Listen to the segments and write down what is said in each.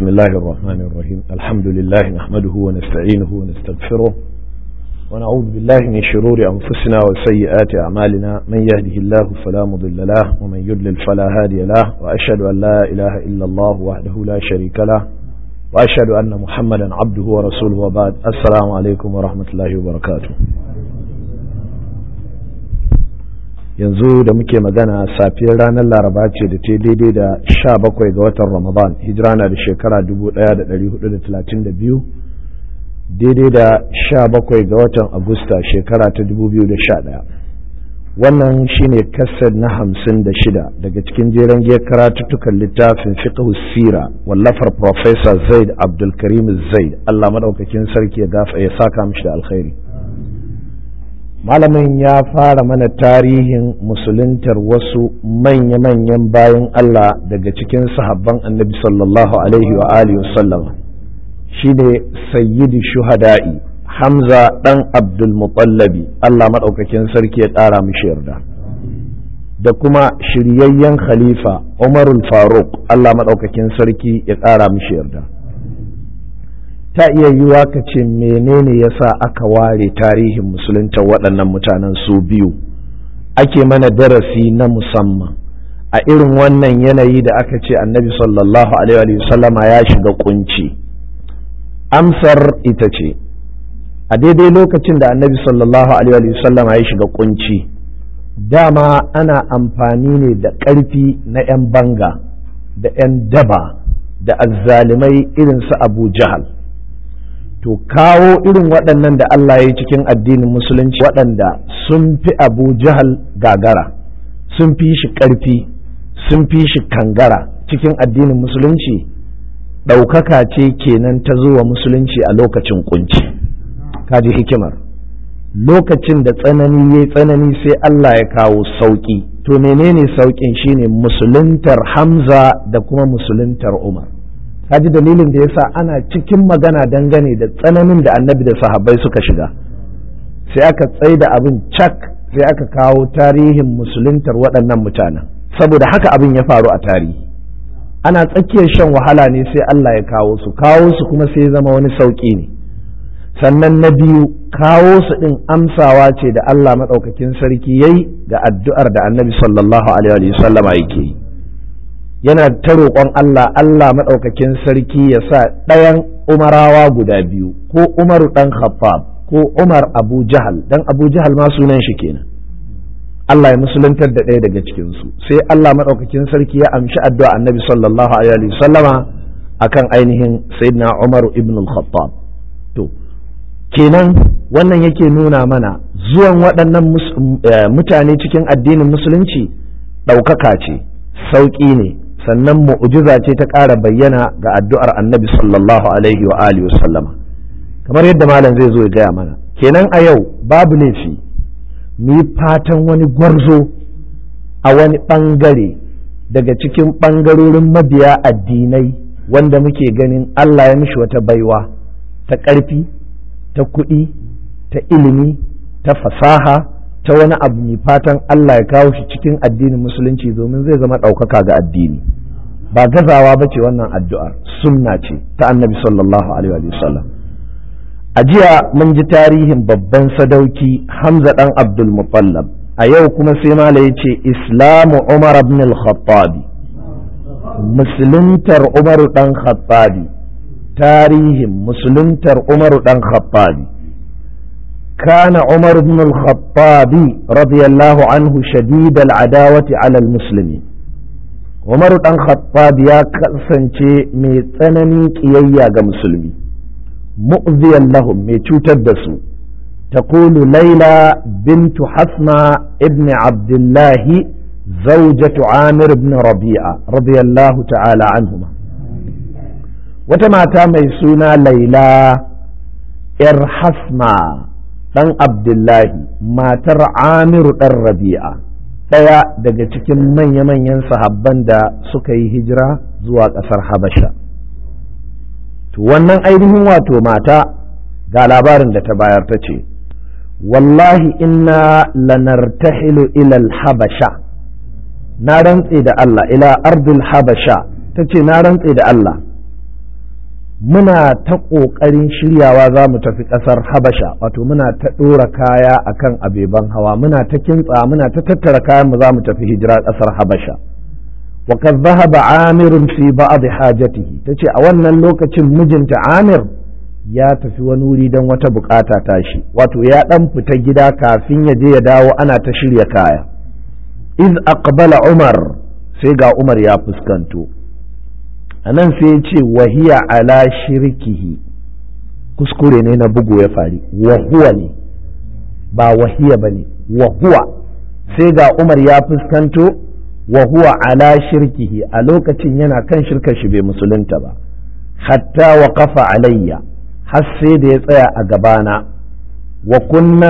بسم الله الرحمن الرحيم الحمد لله نحمده ونستعينه ونستغفره ونعوذ بالله من شرور أنفسنا وسيئات أعمالنا من يهده الله فلا مضل له ومن يضلل فلا هادي له وأشهد أن لا إله إلا الله وحده لا شريك له وأشهد أن محمدا عبده ورسوله وبعد السلام عليكم ورحمة الله وبركاته yanzu da muke magana safiyar ranar laraba ce da ta daidai da sha bakwai ga watan ramadan hijira na da shekara dubu daya da dari hudu da talatin da biyu daidai da sha bakwai ga watan agusta shekara ta dubu biyu da sha daya wannan shine kasar na hamsin da shida daga cikin jeren giyar karatuttukan littafin fiqh sira wallafar professor zaid abdulkarim zaid allah madaukakin sarki ya gafa ya saka mishi da alkhairi malamin ya fara mana tarihin musuluntar wasu manya-manyan bayan Allah daga cikin sahabban annabi sallallahu alaihi wa alihi wasallama shi ne sayyidi shuhada'i hamza ɗan abdulmutallabi Allah maɗaukakin sarki ya ƙara mishi yarda da kuma shiryayyen khalifa umarul faruk Allah maɗaukakin sarki ya ƙara mishi yarda ta iya yiwuwa ka ce menene ya sa aka ware tarihin musulunta waɗannan mutanen su biyu ake mana darasi na musamman a irin wannan yanayi da aka ce annabi sallallahu alaihi wasallama ya shiga kunci amsar ita ce a daidai lokacin da annabi sallallahu alaihi wasallama ya shiga kunci dama ana amfani ne da ƙarfi na 'yan banga da 'yan daba da azzalimai irin su abu jahal to kawo irin waɗannan da Allah ya yi cikin addinin musulunci waɗanda sun fi abu jahal gagara sun fi shi ƙarfi sun fi shi kangara cikin addinin musulunci ɗaukaka ce kenan ta zuwa musulunci a lokacin kunci kaji hikimar lokacin da tsanani ya tsanani sai Allah ya kawo sauƙi to menene sauƙin shine musuluntar hamza da kuma musuluntar umar kaji dalilin da yasa ana cikin magana dangane da tsananin da annabi da sahabbai suka shiga sai aka tsaida abin cak sai aka kawo tarihin musuluntar waɗannan mutanen saboda haka abin ya faru a tarihi ana tsakiyar shan wahala ne sai Allah ya kawo su kawo su kuma sai zama wani sauƙi ne sannan na biyu kawo su ɗin amsawa ce da Allah maɗaukakin sarki yayi ga addu'ar da annabi sallallahu alaihi wasallama yake yi yana ta roƙon Allah Allah maɗaukakin sarki ya sa ɗayan umarawa guda biyu ko umaru ɗan khaffab ko umar abu jahal dan abu jahal ma sunan shi kenan Allah ya musuluntar da ɗaya daga cikinsu sai Allah maɗaukakin sarki ya amshi addu'a annabi sallallahu alaihi wasallama akan ainihin sayyidina umaru ibn al-khattab to kenan wannan yake nuna mana zuwan waɗannan mutane cikin addinin musulunci ɗaukaka ce sauƙi ne sannan mu'jiza ce ta ƙara bayyana ga addu'ar annabi sallallahu alaihi wa alihi sallama kamar yadda malam zai zo ya gaya mana kenan a yau babu laifi mu yi fatan wani gwarzo a wani ɓangare daga cikin ɓangarorin mabiya addinai wanda muke ganin Allah ya mishi wata baiwa ta ƙarfi ta kuɗi ta ilimi ta fasaha ta wani abu mai fatan Allah ya kawo shi cikin addinin musulunci domin zai zama ɗaukaka ga addini ba gazawa ba ce wannan addu'ar sunna ce ta annabi sallallahu alaihi wasallam a jiya mun ji tarihin babban sadauki hamza ɗan abdul mutallab a yau kuma sai mala ya ce islamu umar ibn al-khattabi musuluntar umaru ɗan khattabi tarihin musuluntar umaru ɗan khattabi كان عمر بن الخطاب رضي الله عنه شديد العداوة على المسلمين عمر بن الخطاب يا كسنشي مي تسنني كييا ga musulmi مؤذيا لهم مي cutar da su تقول ليلى بنت حسمة ابن عبد الله زوجة عامر بن ربيعة رضي الله تعالى عنهما وتماتا ميسونا ليلى إر حسمة ɗan abdullahi matar amiru ɗan rabi'a ɗaya daga cikin manya-manyan sahabban da suka yi hijira zuwa ƙasar habasha to wannan ainihin wato mata ga labarin da ta bayar ta ce wallahi inna lanartahilu ilal habasha na rantse da Allah ila ardul habasha ta ce na rantse da Allah muna ta ƙoƙarin shiryawa za mu tafi ƙasar habasha wato muna ta ɗora kaya akan abeban hawa muna ta kintsa muna ta tattara kayan mu za mu tafi hijira ƙasar habasha وقد ذهب عامر في بعض حاجته tace a wannan lokacin mijinta Amir ya tafi wani wuri don wata bukata tashi wato ya dan fita gida kafin ya je ya dawo ana ta shirya kaya iz aqbala Umar sai ga Umar ya fuskanto anan sai ya ce wahiya ala shirkihi kuskure ne na bugu ya fari wahuwa ne ba wahiya bane wahuwa sai ga Umar ya fuskanto wa huwa ala shirkihi a lokacin yana kan shirkar shi bai musulunta ba hatta wa kafa alayya har sai da ya tsaya a gabana wa kunna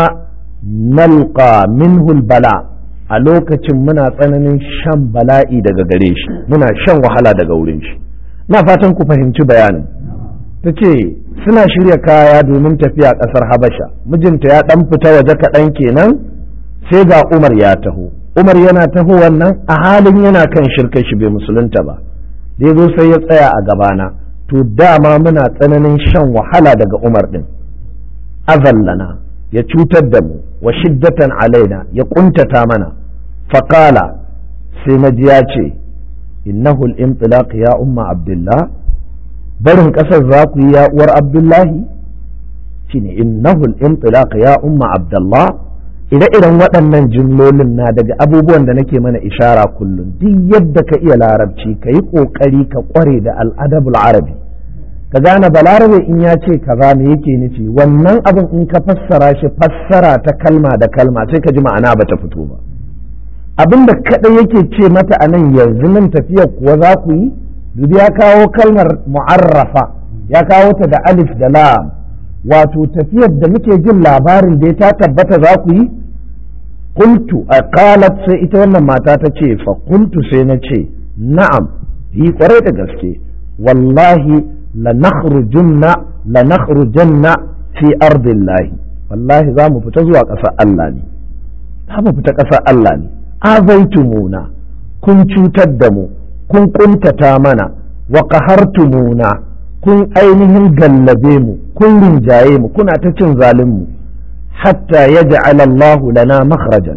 nalqa minhu bala a lokacin muna tsananin shan bala'i daga gare shi muna shan wahala daga wurin shi na fatan ku fahimci bayanin ta ce suna shirya kaya domin tafiya ƙasar habasha mijinta ya ɗan fita waje kaɗan kenan sai ga umar ya taho Umar yana taho wannan a halin yana kan shirkar shi bai musulunta ba da ya zo sai ya tsaya a gabana to dama muna tsananin shan wahala daga Umar din azallana ya cutar da mu wa shiddatan alaina ya kuntata mana faqala sai na ji ya ce innahu al-intilaq ya umma abdullah barin kasar za ku yi ya uwar abdullahi shine innahu al-intilaq ya umma abdullah ire-iren waɗannan jimlolin na daga abubuwan da nake mana ishara kullum duk yadda ka iya larabci ka yi ƙoƙari ka ƙware da al'adabul arabi ka gane balarabe in ya ce kaza me yake nufi wannan abin in ka fassara shi fassara ta kalma da kalma sai ka ji ma'ana ba ta fito ba abin da kaɗai yake ce mata a nan yanzu nan tafiyar kuwa za ku yi dubi ya kawo kalmar mu'arrafa ya kawo ta da alif da lam wato tafiyar da muke jin labarin da ta tabbata za ku yi qultu a qalat sai ita wannan mata ta ce fa qultu sai na ce na'am yi kwarai da gaske wallahi la nakhrujunna la nakhrujanna fi ardillahi wallahi za mu fita zuwa ƙasar Allah ne za mu fita ƙasar Allah ne azaitumuna kun cutar da mu kun kuntata mana wa qahartumuna kun ainihin gallabe mu kun rinjaye mu kuna ta cin zalin mu hatta yaj'al Allahu lana makhrajan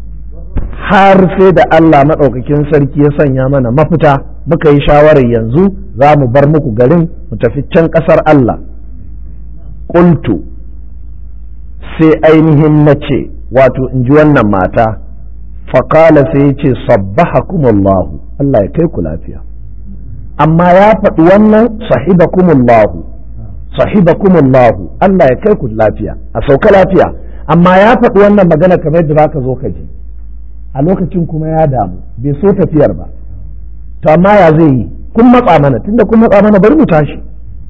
har sai da Allah maɗaukakin sarki ya sanya mana mafita muka yi shawarar yanzu za mu bar muku garin mu tafi can ƙasar Allah ƙultu sai ainihin na ce wato in ji wannan mata faƙala sai ya ce sabbahakumullahu Allah ya kai ku lafiya amma ya faɗi wannan sahibakumullahu sahibakumullahu Allah ya kai ku lafiya a sauka lafiya amma ya faɗi wannan magana kamar yadda zaka zo ka ji a lokacin kuma ya damu bai so tafiyar ba to amma ya zai yi kun matsa mana tunda kun matsa mana bari mu tashi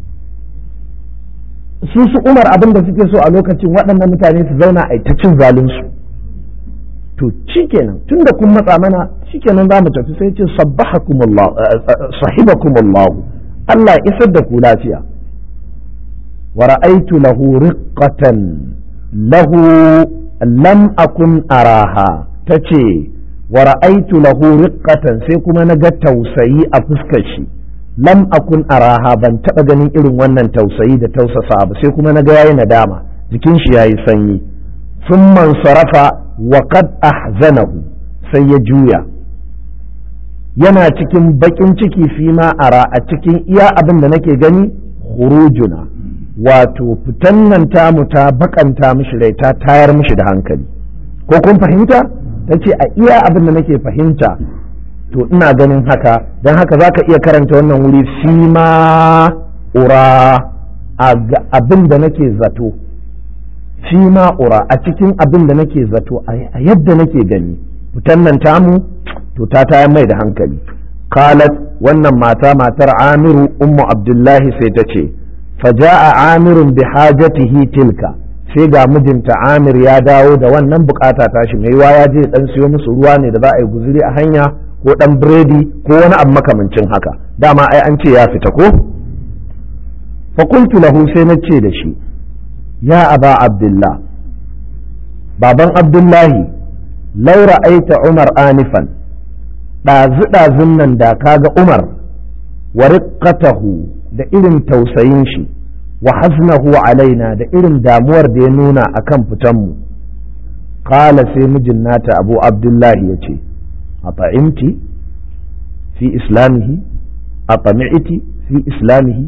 su su umar abin da suke so a lokacin waɗannan mutane su zauna a ta cin zalunsu to shikenan tunda kun matsa mana shikenan za mu tafi sai ce sabbahakumullah sahibakumullah Allah ya isar da ku lafiya wa ra'aytu lahu riqqatan lahu lam akun araha tace wa ra'aytu lahu riqqatan sai kuma na ga tausayi a fuskar shi lam akun araha ban taba ganin irin wannan tausayi da tausasa ba sai kuma na ga yayi nadama jikin shi yayi sanyi thumma sarafa wa qad ahzanahu sai ya juya yana cikin bakin ciki fi ma ara a cikin iya abin da nake gani khurujuna wato fitan nan tamu ta bakanta mishi rai ta tayar mishi da hankali ko kun fahimta ta ce a iya abin da nake fahimta to ina ganin haka don haka za ka iya karanta wannan wuri fi ma ura abin da nake zato fi ma ura a cikin abin da nake zato a yadda nake gani fitan nan tamu to ta tayar mai da hankali qalat wannan mata matar amiru ummu abdullahi sai ta ce faja'a amirun bi hajatihi tilka sai ga mijinta amir ya dawo da wannan bukata tashi mai yiwa ya je dan siyo musu ruwa ne da za a yi guzuri a hanya ko dan biredi ko wani abu makamancin haka dama ai an ce ya fita ko fa qultu lahu sai na ce da shi ya aba abdullah baban abdullahi laura aita umar anifan ɗazu ɗazun nan da kaga umar wa riqqatahu da irin tausayin shi wa haznahu alaina da irin damuwar da ya nuna akan fitanmu kala sai mijin nata abu abdullahi ya ce a fa'imti fi islamihi a fami'iti fi islamihi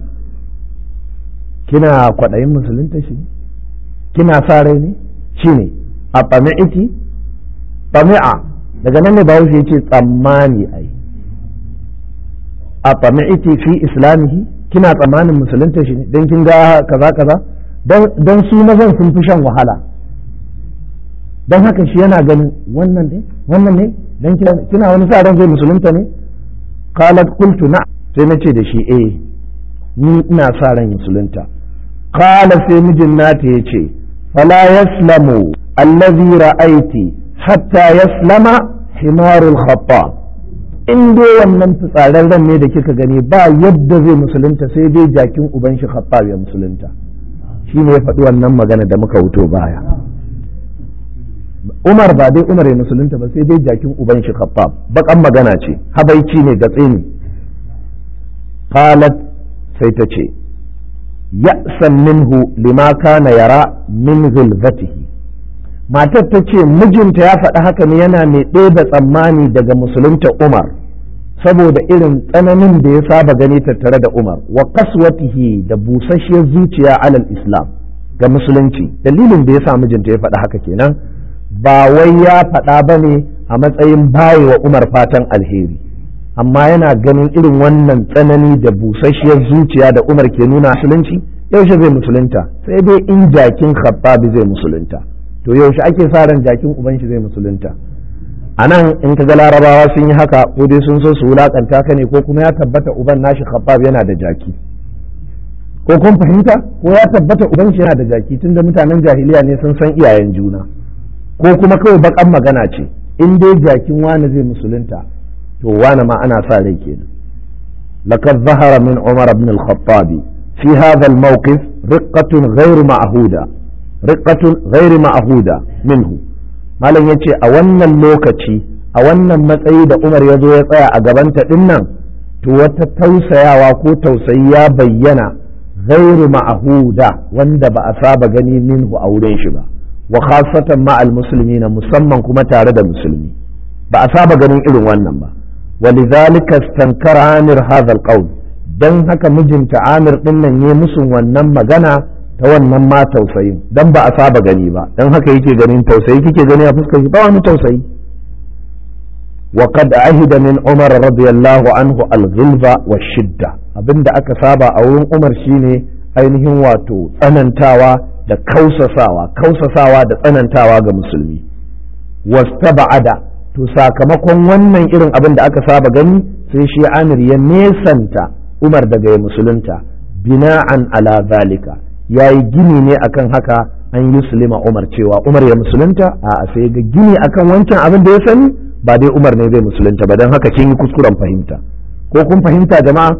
kina kwaɗayin musulunta shi kina sa rai ne shi ne a fami'iti fami'a daga nan ne bahaushe ya ce tsammani ai a fami'iti fi islamihi kina tsammanin musulunta shi ne don kin ga kaza kaza don su mazan sun fi shan wahala don haka shi yana ganin wannan ne wannan ne don kina wani sa ran zai musulunta ne qalat qultu na sai na ce da shi eh ni ina sa ran musulunta qala sai mijin nata yace fala yaslamu allazi ra'aiti hatta yaslama himarul khattab in dai wannan fitsararren ne da kika gani ba yadda zai musulunta sai dai jakin uban shi khattab ya musulunta shi ne ya faɗi wannan magana da muka wuto baya Umar ba dai Umar ya musulunta ba sai dai jakin uban shi khattab bakan magana ce habaici ne gatse ne qalat sai ta ce ya'san minhu lima kana yara min ghilzatihi matar ta ce mijinta ya faɗi haka ne yana mai ɗeba tsammani daga musulunta Umar saboda irin tsananin da ya saba gani tattare da Umar wa kaswatihi da busasshiyar zuciya alal Islam ga musulunci dalilin da ya sa mijinta ya faɗi haka kenan ba wai ya faɗa ba ne a matsayin baye wa Umar fatan alheri amma yana ganin irin wannan tsanani da busasshiyar zuciya da Umar ke nuna musulunci yaushe zai musulunta sai dai in jakin khabbabi zai musulunta to yaushe ake sa ran jakin uban shi zai musulunta a nan in ka ga larabawa sun yi haka ko dai sun so su wulakanta ka ne ko kuma ya tabbata uban nashi khabbab yana da jaki ko kun fahimta ko ya tabbata uban shi yana da jaki tunda mutanen jahiliya ne sun san iyayen juna ko kuma kawai bakan magana ce in dai jakin wani zai musulunta to wani ma ana sa rai kenan لقد ظهر من عمر بن الخطاب في هذا الموقف رقة غير معهودة رقة غير معهودة منه malam ya ce a wannan lokaci a wannan matsayi da umar ya zo ya tsaya a gabanta ɗin nan to wata tausayawa ko tausayi ya bayyana gairu ma'ahuda wanda ba a saba gani minhu a wurin shi ba wa khasatan ma'al musulmi na musamman kuma tare da musulmi ba a saba ganin irin wannan ba walidhalika istankara amir hadha alqawl dan haka mijinta amir din nan ya musun wannan magana ta wannan ma tausayin dan ba a saba gani ba dan haka yake ganin tausayi kike gani a fuskar ba wani tausayi wa qad ahida min umar radiyallahu anhu al-ghilza wa shidda abinda aka saba a wurin umar shine ainihin wato tsanantawa da kausasawa kausasawa da tsanantawa ga musulmi wastaba'ada to sakamakon wannan irin abin da aka saba gani sai shi amir ya nesanta umar daga ya musulunta bina'an ala zalika ya yi gini ne akan haka an yi sulima umar cewa umar ya musulunta a sai ga gini akan wancan abin da ya sani ba dai umar ne zai musulunta ba don haka kin yi kuskuren fahimta ko kun fahimta jama'a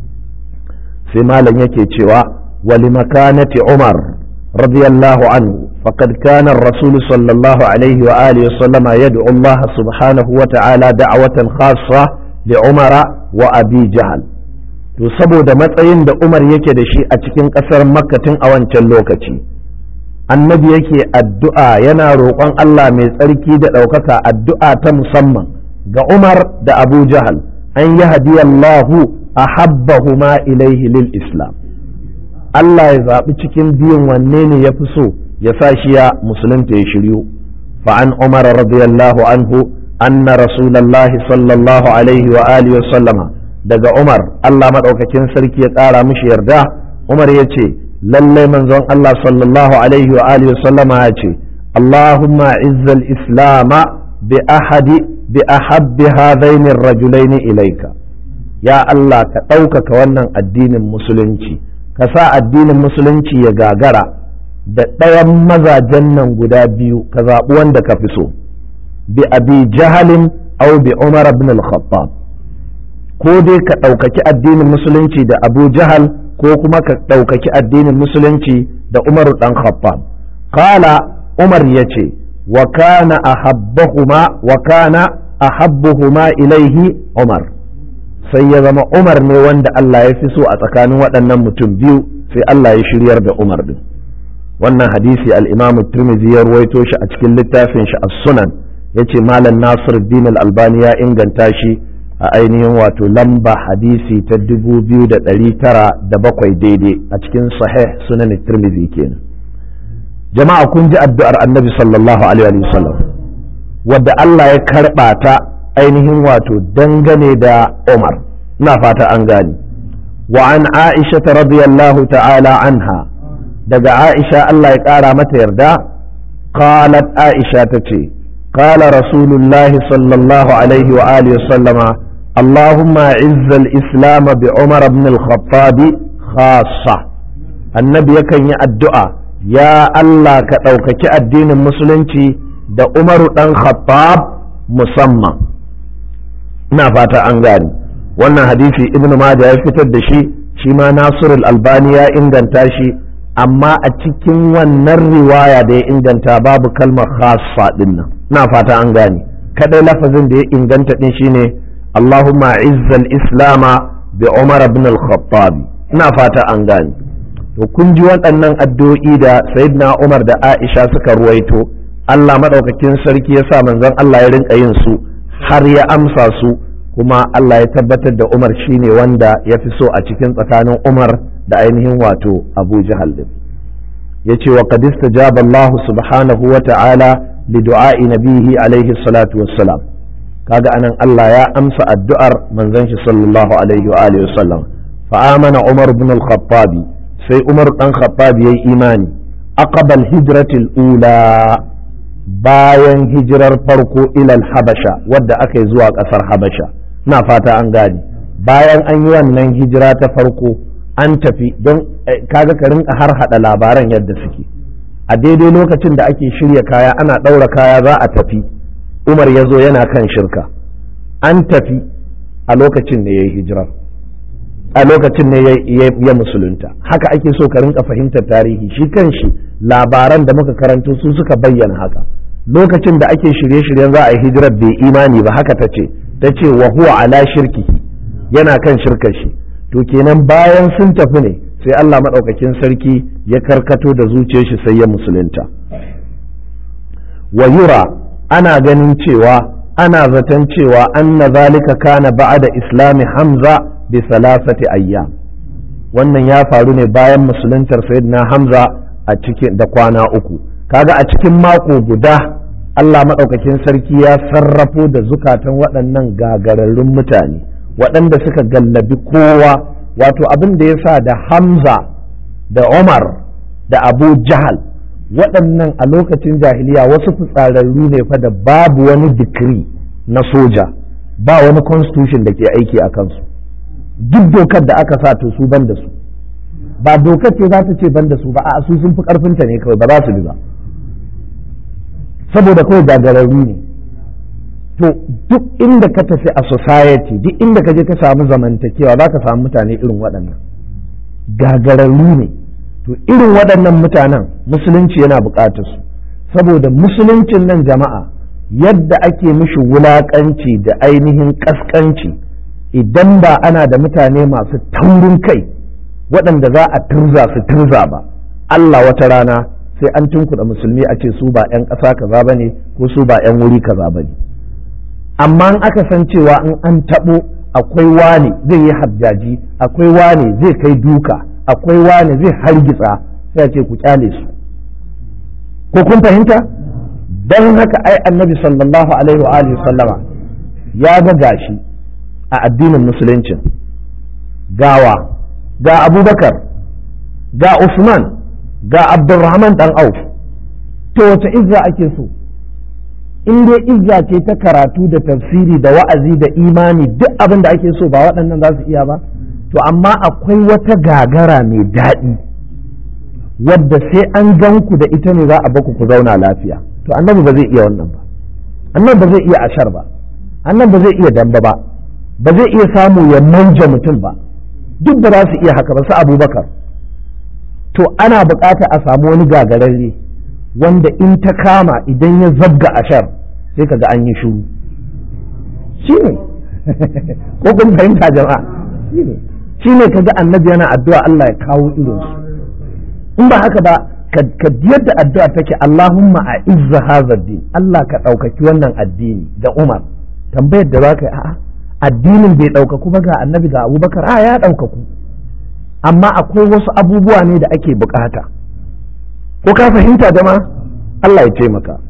sai malam yake cewa wali makanati umar radiyallahu anhu faqad kana ar-rasul sallallahu alaihi wa alihi wa sallama yad'u Allah subhanahu wa ta'ala da'watan khassa li umara wa abi jahl to saboda matsayin da Umar yake da shi a cikin ƙasar Makka tun a wancan lokaci annabi yake addu'a yana roƙon Allah mai tsarki da ɗaukaka addu'a ta musamman ga Umar da Abu Jahal an yi hadiyallahu a habbahuma ilaihi lil Islam Allah ya zaɓi cikin biyun wanne ne ya fi so ya sa shi ya musulunta ya shiryu fa'an Umar radiyallahu anhu anna rasulallahi sallallahu alaihi wa alihi wa sallama daga Umar Allah maɗaukakin sarki ya ƙara mishi yarda Umar ya ce lallai manzon Allah sallallahu alaihi wa alihi sallama ya ce Allahumma izzal islama bi ahadi bi ahabbi hadaini rajulaini ilaika ya Allah ka ɗaukaka wannan addinin musulunci ka sa addinin musulunci ya gagara da ɗayan mazajen nan guda biyu ka zaɓi wanda ka fi so bi abi jahalin au bi umar ibn al-khattab ko dai ka ɗaukaki addinin musulunci da abu jahal ko kuma ka ɗaukaki addinin musulunci da umaru ɗan khabbab kala umar ya ce wa kana ahabbahuma wa kana ahabbuhuma ilaihi umar sai ya zama umar ne wanda Allah ya fi so a tsakanin waɗannan mutum biyu sai Allah ya shiryar da umar din wannan hadisi al-imam tirmidhi ya ruwaito shi a cikin littafin shi as-sunan yace malam nasir din al-albani ya inganta shi a ainihin wato lamba hadisi ta dubu biyu da ɗari tara da bakwai daidai a cikin sahih sunan tirmidhi kenan jama'a kun ji addu'ar annabi sallallahu alaihi wasallam wadda Allah ya karɓa ta ainihin wato dangane da Umar ina fata an gani wa an Aisha radiyallahu ta'ala anha daga Aisha Allah ya ƙara mata yarda qalat Aisha tace قال رسول الله صلى الله عليه وآله وسلم اللهم عز الإسلام بعمر بن الخطاب خاصة النبي يكن الدعاء يا الله كأوكك الدين المسلم da Umaru ɗan Khattab musamman ina fata an gani wannan hadisi ibnu Majah ya fitar da shi shi ma Nasirul Albani ya inganta shi amma a cikin wannan riwaya da ya inganta babu kalmar khassa din nan ina fata an gani kadai lafazin da ya inganta din shine Allahumma izzal islama bi Umar ibn al-Khattab ina fata an gani to kun ji waɗannan addu'o'i da Sayyidina Umar da Aisha suka ruwaito Allah maɗaukakin sarki ya sa manzon Allah ya rinka yin su har ya amsa su kuma Allah ya tabbatar da Umar shine wanda ya fi so a cikin tsakanin Umar da ainihin wato Abu Jahal din yace wa qad istajaba Allah subhanahu wa ta'ala li du'a'i nabihi alaihi salatu wassalam kaga anan Allah ya amsa addu'ar manzon shi sallallahu alaihi wa alihi wasallam fa amana Umar ibn al-Khattab sai Umar dan Khattab yayi imani aqbal hijratil ula bayan hijirar farko ilal habasha wadda aka yi zuwa ƙasar habasha na fata an gane bayan an yi wannan hijira ta farko an tafi don kaga ka rinka har hada labaran yadda suke a daidai lokacin da ake shirya kaya ana ɗaura kaya za a tafi umar ya zo yana kan shirka an tafi a lokacin ne ya yi hijirar a lokacin ne ya musulunta haka ake so ka rinka fahimtar tarihi shi kan shi labaran da muka karanto su suka bayyana haka lokacin da ake shirye-shiryen za a yi hijirar bai imani ba haka ta ce ta ce wa huwa ala shirki yana kan shirkar shi to kenan bayan sun tafi ne sai Allah maɗaukakin sarki ya karkato da zuciyar shi sai ya musulunta wa yura ana ganin cewa ana zaton cewa anna zalika kana ba'da islami hamza bi salasati ayyam wannan ya faru ne bayan musuluntar sayyidina hamza a cikin da kwana uku kaga a cikin mako guda Allah maɗaukakin sarki ya sarrafo da zukatan waɗannan gagararrun mutane waɗanda suka gallabi kowa wato abin da ya sa da hamza da umar da abu jahal waɗannan a lokacin jahiliya wasu fitsararru ne fa da babu wani dikiri na soja ba wani constitution da ke aiki a kansu duk dokar da aka sa to su ban da su ba dokar ce za ta ce ban da su ba a su sun fi karfinta ne kawai ba za su bi ba saboda kawai gagararru ne to duk inda ka tafi a society duk inda ka je ka samu zamantakewa za ka samu mutane irin waɗannan gagararru ne to irin waɗannan mutanen musulunci yana buƙatar su saboda musuluncin nan jama'a yadda ake mishi wulaƙanci da ainihin ƙasƙanci idan ba ana da mutane masu taurin kai waɗanda za a turza su turza ba Allah wata rana sai an tunkuɗa musulmi a ce su ba 'yan ƙasa kaza ba ne ko su ba 'yan wuri kaza ba ne amma in aka san cewa in an taɓo akwai wane zai yi hajjaji akwai wane zai kai duka akwai wane zai hargitsa sai a ce ku kyale su ko kun fahimta don haka ai annabi sallallahu alaihi wa alihi sallama ya ga gashi a addinin musuluncin gawa ga abubakar ga usman ga abdurrahman dan auf to wace izza ake so in dai izza ce ta karatu da tafsiri da wa'azi da imani duk abin da ake so ba waɗannan za su iya ba to amma akwai wata gagara mai daɗi wadda sai an gan ku da ita ne za a baku ku zauna lafiya to annabi ba zai iya wannan ba annabi ba zai iya ashar ba annabi ba zai iya damba ba ba zai iya samu ya manja mutum ba duk ba za su iya haka ba su abubakar to ana bukata a samu wani gagararre wanda in ta kama idan ya zabga ashar sai kaga an yi shuru shi ne ko kun fahimta jama'a shi ne ka ga annabi yana addu'a Allah ya kawo irinsu in ba haka ba ka yadda addu'a take Allahumma a izza hadha din Allah ka ɗaukaki wannan addini da Umar tambayar da za ka yi a'a addinin bai ɗaukaku ba ga annabi ga abubakar a ya ɗaukaku amma akwai wasu abubuwa ne da ake bukata ko ka fahimta jama'a Allah ya taimaka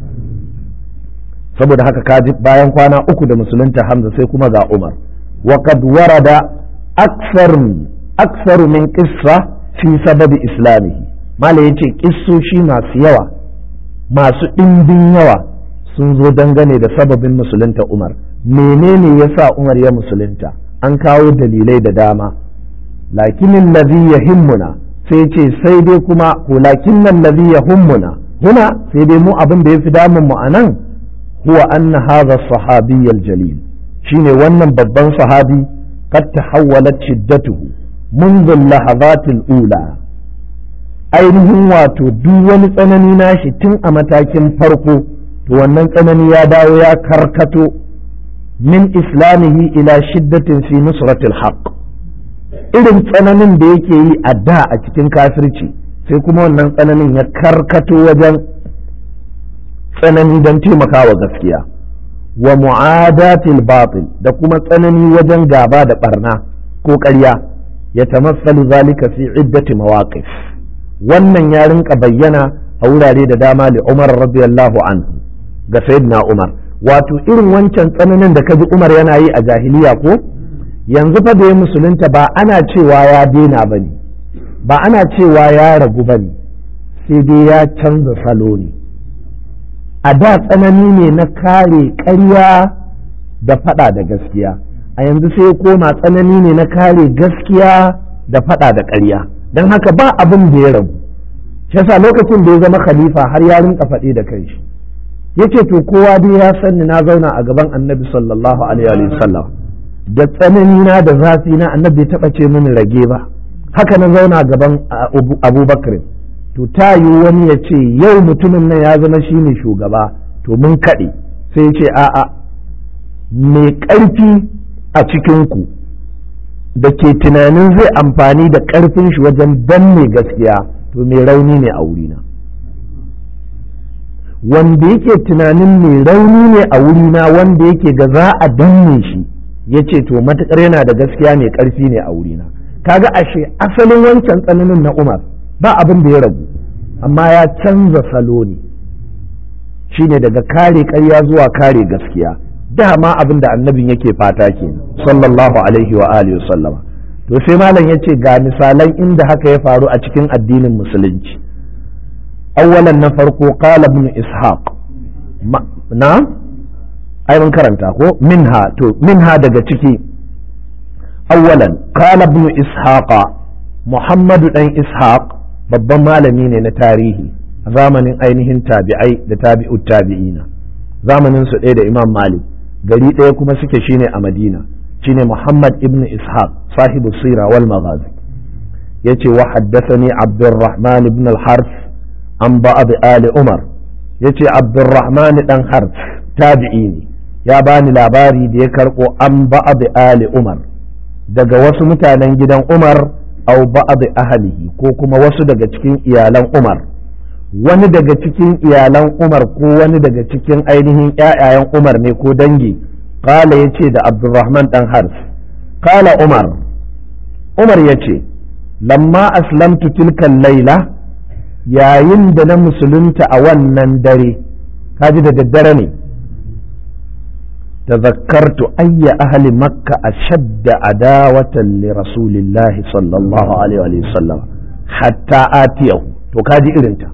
saboda haka kaji bayan kwana uku da musulunta Hamza sai kuma ga Umar wa qad warada aksar aksar min qissa fi sababi islamihi mala yace kissoshi masu yawa masu ɗimbin yawa sun zo dangane da sababin musulunta Umar menene yasa Umar ya musulunta an kawo dalilai da dama lakinin ladhi yahimmuna sai ce sai dai kuma ko lakinnan ladhi yahimmuna huna sai dai mu abin da yafi damun mu anan huwa anna hadha sahabi jalil shine wannan babban sahabi qad tahawwalat shiddatuhu منذ اللحظات الأولى ainihin wato duk wani tsanani nashi tun a matakin farko to wannan tsanani ya dawo ya karkato min islamihi ila shiddatin fi nusratil haqq irin tsananin da yake yi a da a cikin kafirci sai kuma wannan tsananin ya karkato wajen tsanani don taimakawa gaskiya wa mu'adatil batil da kuma tsanani wajen gaba da barna ko ƙarya ya tamassalu zalika fi iddati mawaqif wannan ya rinka bayyana a wurare da dama li Umar radiyallahu anhu ga sayyidina Umar wato irin wancan tsananin da kaji Umar yana yi a jahiliya ko yanzu fa da ya musulunta ba ana cewa ya daina bane ba ana cewa ya ragu bane sai dai ya canza salo ne a da tsanani ne na kare ƙarya da faɗa da gaskiya a yanzu sai ya koma tsanani ne na kare gaskiya da faɗa da ƙarya don haka ba abin da ya rabu shi yasa lokacin da ya zama khalifa har ya rinka faɗi da kanshi yace to kowa dai ya sanni na zauna a gaban annabi sallallahu alaihi wa sallam da tsanani na da zafi na annabi ya taɓa ce mini rage ba haka na zauna gaban abubakar to ta yi wani ya ce yau mutumin nan ya zama shine shugaba to mun kaɗe sai ya ce a'a mai ƙarfi a cikinku da ke tunanin zai amfani da ƙarfin shi wajen danne gaskiya to mai rauni ne a wurina wanda yake tunanin mai rauni ne a wurina wanda yake ga za a danne shi ya ce to matuƙar yana da gaskiya mai ƙarfi ne a wurina kaga ashe asalin wancan tsananin na umar ba abin da ya ragu amma ya canza salo ne shine daga kare ƙarya zuwa kare gaskiya dama abin da annabin yake fata ke sallallahu alaihi wa alihi sallama to sai malam ya ce ga misalan inda haka ya faru a cikin addinin musulunci awwalan na farko qala ibn ishaq na ai mun karanta ko minha to minha daga ciki awwalan qala ibn ishaqa muhammadu dan ishaq babban malami ne na tarihi a zamanin ainihin tabi'ai da tabi'ut tabi'ina zamanin su ɗaya da imam malik gari ɗaya kuma suke shine a madina shine muhammad ibn ishaq sahibu sira wal maghazi yace wa haddathani abdurrahman ibn al-harf an ba'd ali umar yace abdurrahman dan harf tabi'i ne ya bani labari da ya karɓo an ba'd ali umar daga wasu mutanen gidan umar au ba'd ahlihi ko kuma wasu daga cikin iyalan umar wani daga cikin iyalan umar ko wani daga cikin ainihin ƴaƴayen umar ne ko dangi kala ya ce da abdurrahman dan hars kala umar umar ya ce lamma aslamtu tilkan laila yayin da na musulunta a wannan dare kaji da daddare ne تذكرت أي أهل مكة أشد عداوة لرسول الله صلى الله عليه وسلم حتى آتيه to kaji irinta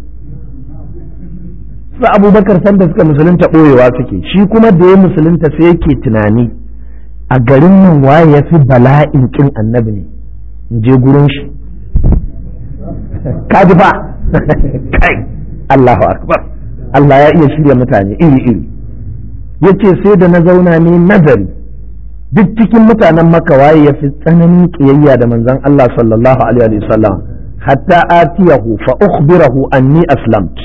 sa abubakar sanda suka musulunta ɓoyewa suke shi kuma da ya musulunta sai yake tunani a garin nan waye ya fi bala'in kin annabi ne in je gurin shi kaji ba kai Allahu akbar Allah ya iya shirya mutane iri iri yace sai da na zauna ne nazari duk cikin mutanen maka waye ya fi tsananin kiyayya da manzon Allah sallallahu alaihi wasallam hatta atiyahu fa ukhbirahu anni aslamt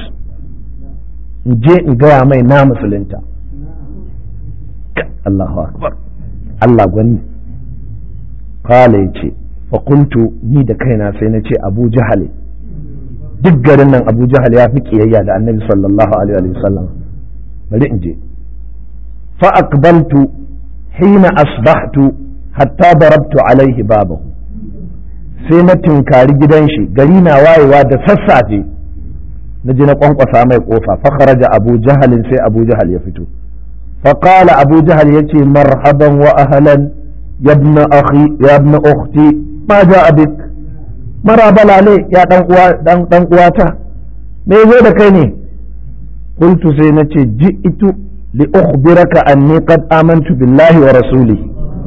in je in gaya mai na musulunta Allahu akbar Allah gwani kala ya ce fakultu ni da kaina sai na ce abu jahal duk garin nan abu jahal ya fi kiyayya da annabi sallallahu alaihi wasallam bari in je fa aqbaltu hina asbahtu hatta darabtu alaihi babahu sai na tinkari gidan shi gari na wayewa da sassafe na ji na kwankwasa mai kofa fa kharaja abu jahalin sai abu jahal ya fito fa qala abu jahal yace marhaban wa ahlan ya ibn akhi ya ibn ukhti ma ja'a bik marabala ne ya dan uwa dan dan uwata me zo da kai ne qultu sai nace ji'tu li ukhbiraka anni qad amantu billahi wa rasulihi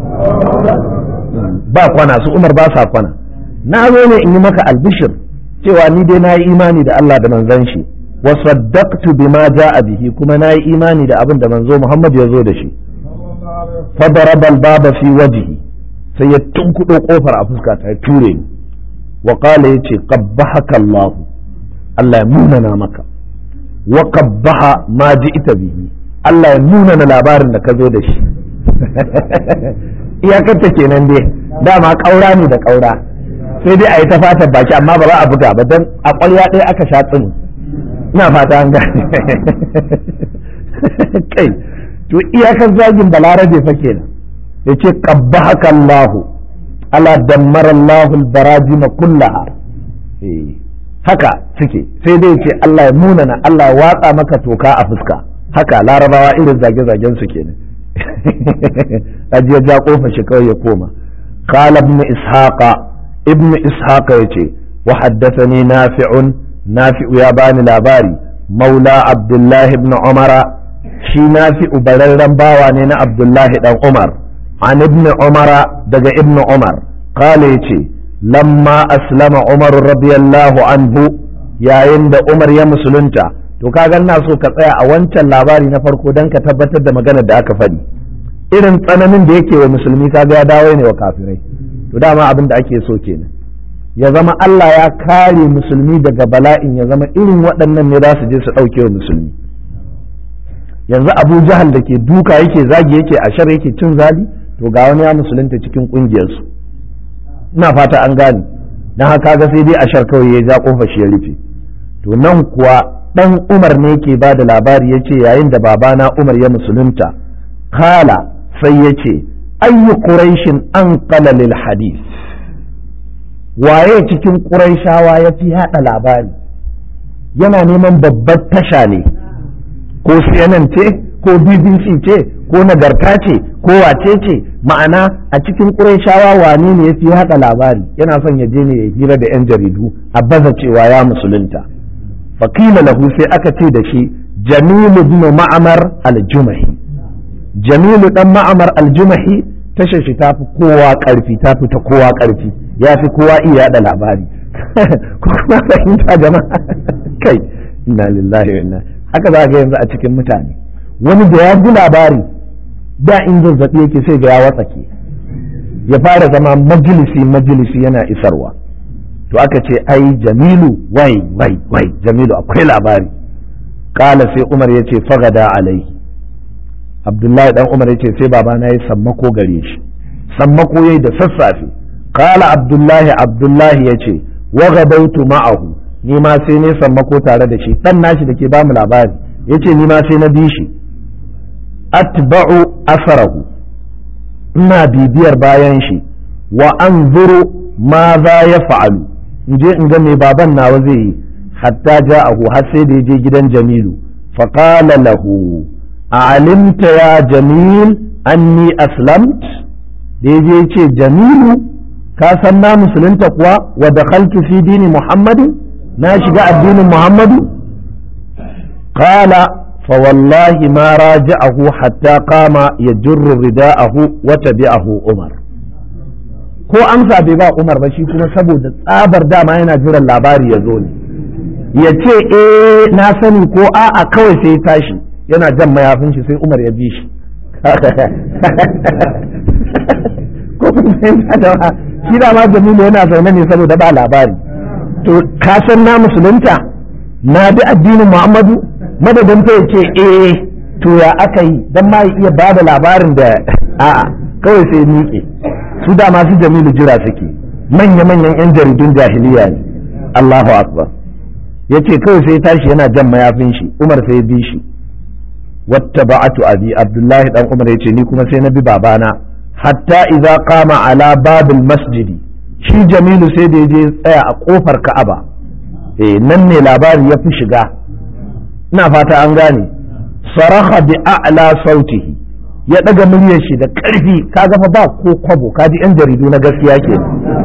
ba kwana su umar ba sa kwana na zo ne in yi maka albishir cewa ni dai na yi imani da Allah da manzon shi wa saddaqtu bima ja'a bihi kuma na yi imani da abin da manzo Muhammad ya zo da shi fa daraba al-baba fi wajhi sai ya tunkudo kofar a fuska ta ture ni wa qala yace qabbahaka Allah Allah ya munana maka wa qabbaha ma ji'ta bihi Allah ya munana labarin da ka zo da shi iyakarta kenan dai dama ƙaura ne da ƙaura sai dai a yi ta fatan baki amma ba za a buga ba don a ƙwarya ɗaya aka sha tsini ina fata an gane kai to iyakar zagin balarabe fa kenan ya ce ƙabba haka Allahu ala dammar Allahu barajima kullaha haka suke sai dai ce Allah ya munana Allah ya watsa maka toka a fuska haka larabawa irin zage-zagen su kenan ajiya ja kofa shi kawai ya koma qala ibn ishaqa ibn ishaqa yace wa haddathani nafi'un nafi'u ya bani labari maula abdullahi ibn umara shi nafi'u bararren bawa ne na abdullahi dan umar an ibn umara daga ibn umar qala yace lamma aslama umar radiyallahu anhu yayin da umar ya musulunta to kaga ina so ka tsaya a wancan labari na farko don ka tabbatar da maganar da aka faɗi irin tsananin da yake wa musulmi kaga ya dawo ne wa kafirai to dama abin da ake so kenan ya zama Allah ya kare musulmi daga bala'in ya zama irin waɗannan ne za su je su ɗauke wa musulmi yanzu abu jahal da ke duka yake zagi yake ashar yake cin zali to ga wani ya musulunta cikin ƙungiyarsu ina fata an gane don haka ga sai dai ashar kawai ya ja kofa shi ya rufe to nan kuwa dan umar ne ke ba da labari ya ce yayin da babana umar ya musulunta kala sai ya ce ayyu quraishin an lil hadith waye cikin quraishawa ya fi haɗa labari yana neman babbar tasha ne ko CNN ce ko BBC ce ko nagarta ce ko wace ce ma'ana a cikin quraishawa wane ne ya fi haɗa labari yana son ya je ne ya hira da 'yan jaridu a baza cewa ya musulunta faƙila lahu sai aka ce da shi jamilu ibn ma'amar al-jumahi jamilu dan ma'amar al-jumahi tashar shi tafi kowa ƙarfi tafi ta kowa ƙarfi ya fi kowa iya da labari ko kuma fahimta jama'a kai inna lillahi wa inna haka za ga yanzu a cikin mutane wani da ya ji labari da in zazzabi yake sai ga ya watsake ya fara zama majalisi majalisi yana isarwa to aka ce ai jamilu wai wai wai jamilu akwai labari kala sai umar ya ce fagada alai abdullahi dan umar ya ce sai babana ya sammako gare shi sammako yayi da sassafe kala abdullahi abdullahi ya ce wa gadautu ma'ahu ni ma sai ne sammako tare da shi dan nashi da ke ba mu labari ya ce ni ma sai na bi shi atba'u asarahu ina bibiyar bayan shi wa anzuru ma za ya fa'alu in je in ga mai baban nawa zai yi hatta ja'ahu har sai da ya je gidan jamilu faqala lahu a'alimta ya jamil anni aslamt da ya je ce jamilu ka san na musulunta kuwa wa dakhaltu fi dini muhammadu na shiga addinin muhammadu qala fa wallahi ma raja'ahu hatta qama yajurru rida'ahu wa tabi'ahu umar ko amsa bai ba Umar ba shi kuma saboda tsabar dama yana jiran labari ya zo ne ya ce eh na sani ko a'a kawai sai ya tashi yana jan mayafin shi sai Umar ya bi shi ko kuma fahimta da shi da ma Jamilu yana zaune ne saboda ba labari to ka san na musulunta na bi addinin Muhammadu madadin ta ce eh to ya aka yi dan ma iya ba da labarin da a'a kawai sai miƙe su da masu jamilu jira suke manya-manyan 'yan jaridun jahiliya ne Allahu akbar ya ce kawai sai tashi yana jan mayafin shi umar sai ya bi shi wata ba'atu abi abdullahi dan umar ya ce ni kuma sai na bi babana hatta idza qama ala babil masjidi shi jamilu sai da ya je tsaya a kofar ka'aba eh nan ne labari ya fi shiga ina fata an gane saraha bi a'la sautihi ya daga muryar shi da karfi kaga fa ba ko kwabo kaji yan jaridu na gaskiya ke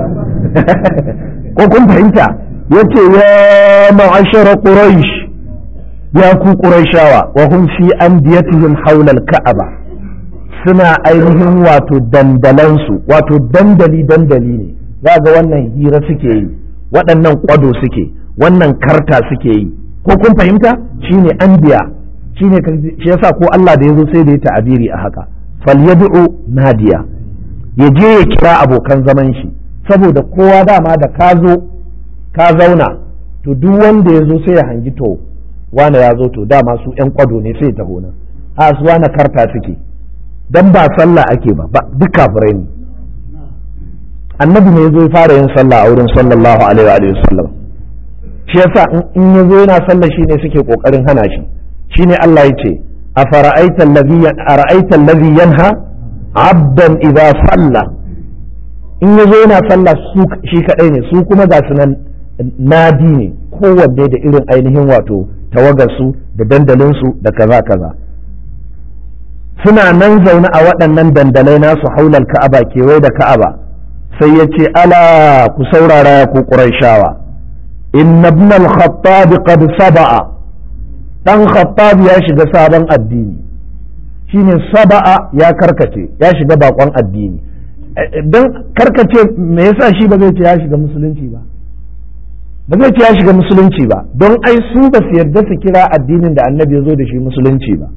ko kun fahimta yace ya ma'ashara quraish ya ku quraishawa wa hum fi andiyatihim hawla al-ka'aba suna ainihin wato dandalansu wato dandali dandali ne za ga wannan hira suke yi waɗannan kwado suke wannan karta suke yi ko kun fahimta shine anbiya shine shi yasa ko Allah da yazo sai da ya ta'abiri a haka falyad'u nadiya ya je ya kira abokan zaman shi saboda kowa dama da ka zo ka zauna to duk wanda ya zo sai ya hangi to wane ya zo to dama su yan kwado ne sai ya taho nan a su wane karta suke dan ba sallah ake ba duk kafirai ne annabi ne ya zo ya fara yin sallah a wurin sallallahu alaihi wa sallam shi yasa in ya zo yana sallah shine suke kokarin hana shi shine Allah ya ce a fara'aita allazi yanha abdan idza salla in ya zo yana sallah su shi kadai ne su kuma ga su nan nadi ne kowanne da irin ainihin wato tawagarsu da dandalinsu da kaza kaza suna nan zaune a waɗannan dandalai nasu haular ka'aba kewaye da ka'aba sai ya ce ala ku saurara ku ƙurayshawa in ibn al-khattab qad saba'a dan khattab ya shiga sabon addini shine saba'a ya karkace ya shiga bakon addini don karkace me yasa shi ba zai ce ya shiga musulunci ba ba zai ce ya shiga musulunci ba don ai su ba su yarda su kira addinin da annabi ya zo da shi musulunci ba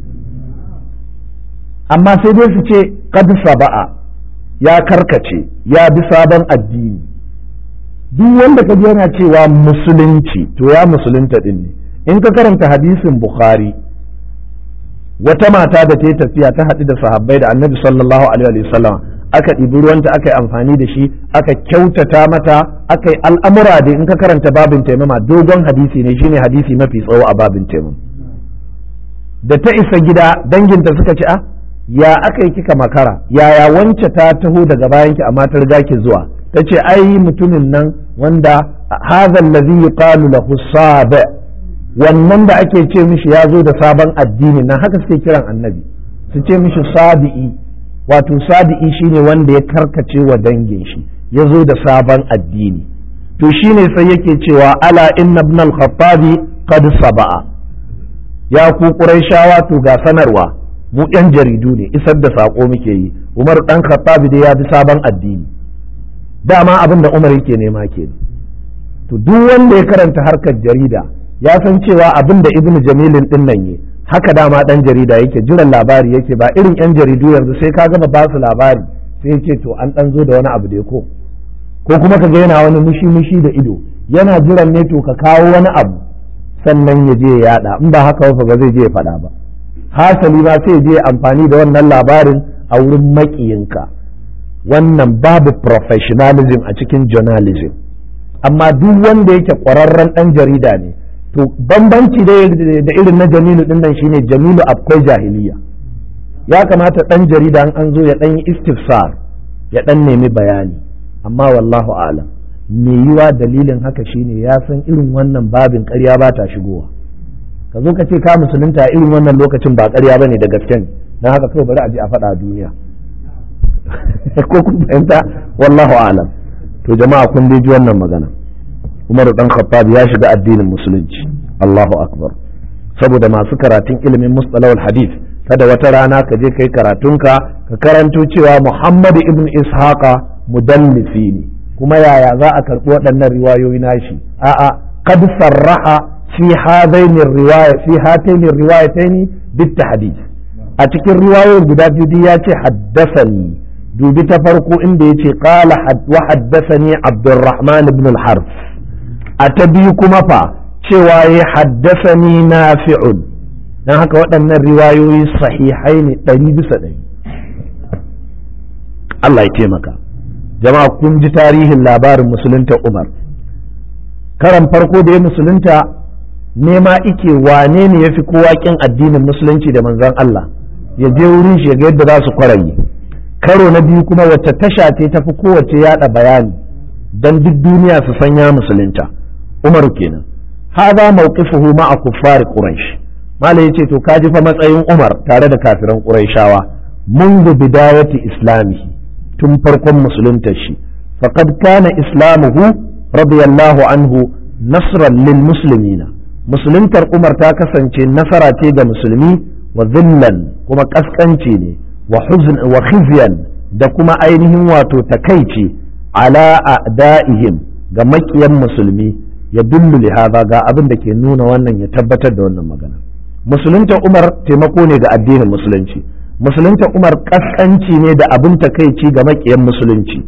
amma sai dai su ce qad saba'a ya karkace ya bi sabon addini duk wanda ka yana cewa musulunci to ya musulunta din ne in ka karanta hadisin bukhari wata mata da ta yi tafiya ta haɗu da sahabbai da annabi sallallahu alaihi wasallam aka ɗibi ruwanta aka yi amfani da shi aka kyautata mata aka yi al'amura da in ka karanta babin taimama dogon hadisi ne shine hadisi mafi tsawo a babin taimama da ta isa gida danginta suka ce a ya aka yi kika makara yaya wance ta taho daga bayanki amma ta riga ki zuwa ta ce ai mutumin nan wanda hadha allazi yuqalu lahu sabi wannan da ake ce mishi ya zo da sabon addini nan haka suke kiran annabi su ce mishi sabi'i wato sabi'i shine wanda ya karkace wa dangin shi ya zo da sabon addini to shine sai yake cewa ala inna ibn al-khattabi qad saba'a ya ku quraishawa to ga sanarwa mu yan jaridu ne isar da sako muke yi umar dan khattabi dai ya bi sabon addini dama abin da umar yake nema kenan to duk wanda ya karanta harkar jarida ya san cewa abin da ibnu jamilin din nan yi haka dama dan jarida yake jiran labari yake ba irin yan jaridu yanzu sai ka gama ba su labari sai yake to an dan zo da wani abu da ko ko kuma ka ga yana wani mushi mushi da ido yana jiran ne to ka kawo wani abu sannan ya je ya yada in ba haka ba zai je ya faɗa ba hasali ba sai je amfani da wannan labarin a wurin makiyinka wannan babu professionalism a cikin journalism amma duk wanda yake ƙwararren ɗan jarida ne to bambanci da irin na jamilu din nan shine jamilu akwai jahiliya ya kamata ɗan jarida an zo ya ɗan yi istifsar ya ɗan nemi bayani amma wallahu alam me yiwa dalilin haka shine ya san irin wannan babin ƙarya ba ta shigowa ka zo ka ce ka musulunta irin wannan lokacin ba ƙarya bane da gaske ne don haka kawai bari a je a faɗa a duniya ko kun fahimta wallahu alam to jama'a kun dai ji wannan magana Umar dan Khattab ya shiga addinin musulunci Allahu akbar saboda masu karatun ilimin mustalahul hadith kada wata rana ka je kai karatunka ka karanto cewa Muhammad ibn Ishaqa mudallisi ne kuma yaya za a karɓi waɗannan riwayoyi nashi a'a qad sarraha fi hadaini riwaya fi hataini riwayataini bit tahdid a cikin riwayoyin guda biyu ya ce haddasani dubi ta farko inda ya ce qala wa haddasani Abdurrahman ibn al-Harf a ta biyu kuma fa cewa ya haddasa ni na fi'un don haka waɗannan riwayoyi sahihai ne ɗari bisa ɗari Allah ya taimaka jama'a kun ji tarihin labarin musulunta Umar karan farko da ya musulunta nema ike wane ne ya fi kowa kin addinin musulunci da manzon Allah ya je wurin shi ga yadda za su kwaraye karo na biyu kuma wacce tasha ce ta fi kowace yada bayani don duk duniya su san ya musulunta Umar kenan hada mawqifuhu ma'a kuffar quraish malai yace to kaji fa matsayin Umar tare da kafiran quraishawa منذ بداية إسلامه tun farkon musuluntar shi faqad kana islamuhu radiyallahu anhu nasran lil muslimina musuluntar umar ta kasance nasara ce ga musulmi wa zillan kuma kaskanci ne wa huzn wa khizyan da kuma ainihin wato takaici ala a'da'ihim ga makiyan musulmi ya dullu li hadha ga abin da ke nuna wannan ya tabbatar da wannan magana musulunta umar taimako ne ga addinin musulunci musulunta umar kaskanci ne da abin takaici ga makiyan musulunci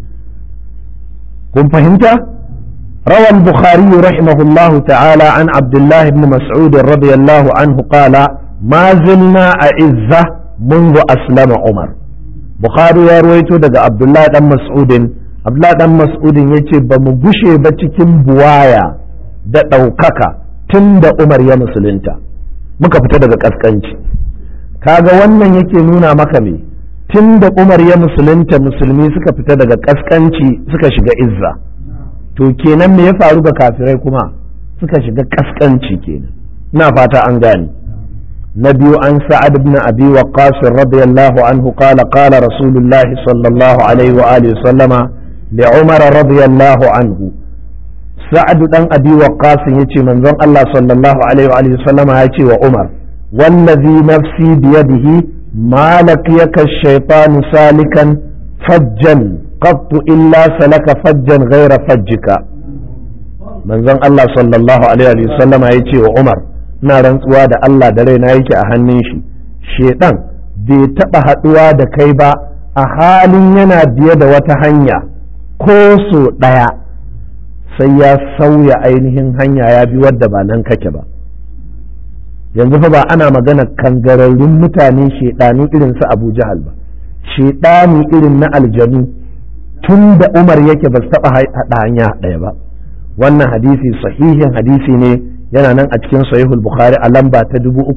kun fahimta روى البخاري رحمه الله تعالى عن عبد الله بن مسعود رضي الله عنه قال ما زلنا أعزة منذ أسلم عمر بخاري يرويته دقى عبد الله بن مسعود عبد الله بن مسعود يتي بمبشي بتكين بوايا da ɗaukaka tun da Umar ya musulunta muka fita daga ƙasƙanci kaga wannan yake nuna maka me tun da Umar ya musulunta musulmi suka fita daga ƙasƙanci suka shiga izza to kenan me ya faru ga kafirai kuma suka shiga ƙasƙanci kenan ina fata an gane na biyu an sa'ad ibn abi waqqas radiyallahu anhu qala qala rasulullah sallallahu alaihi wa alihi sallama li umar radiyallahu anhu sa'ad dan abi waqqas yace manzon Allah sallallahu alaihi wa alihi sallama yace wa umar wallazi nafsi biyadihi ma laqiyaka ash-shaytanu salikan fajjan qattu illa salaka fajjan ghaira fajjika manzon Allah sallallahu alaihi wa sallama yace wa umar ina rantsuwa da Allah da raina yake a hannun shi shedan bai taba haduwa da kai ba a halin yana biye da wata hanya ko so daya sai ya sauya ainihin hanya ya bi wadda ba nan kake ba yanzu fa ba ana magana kangararrun mutane shedanu irin su Abu Jahal ba shedani irin na aljanu tun da Umar yake ba su taba hada hanya daya ba wannan hadisi sahihin hadisi ne yana nan a cikin sahihul bukhari a lamba ta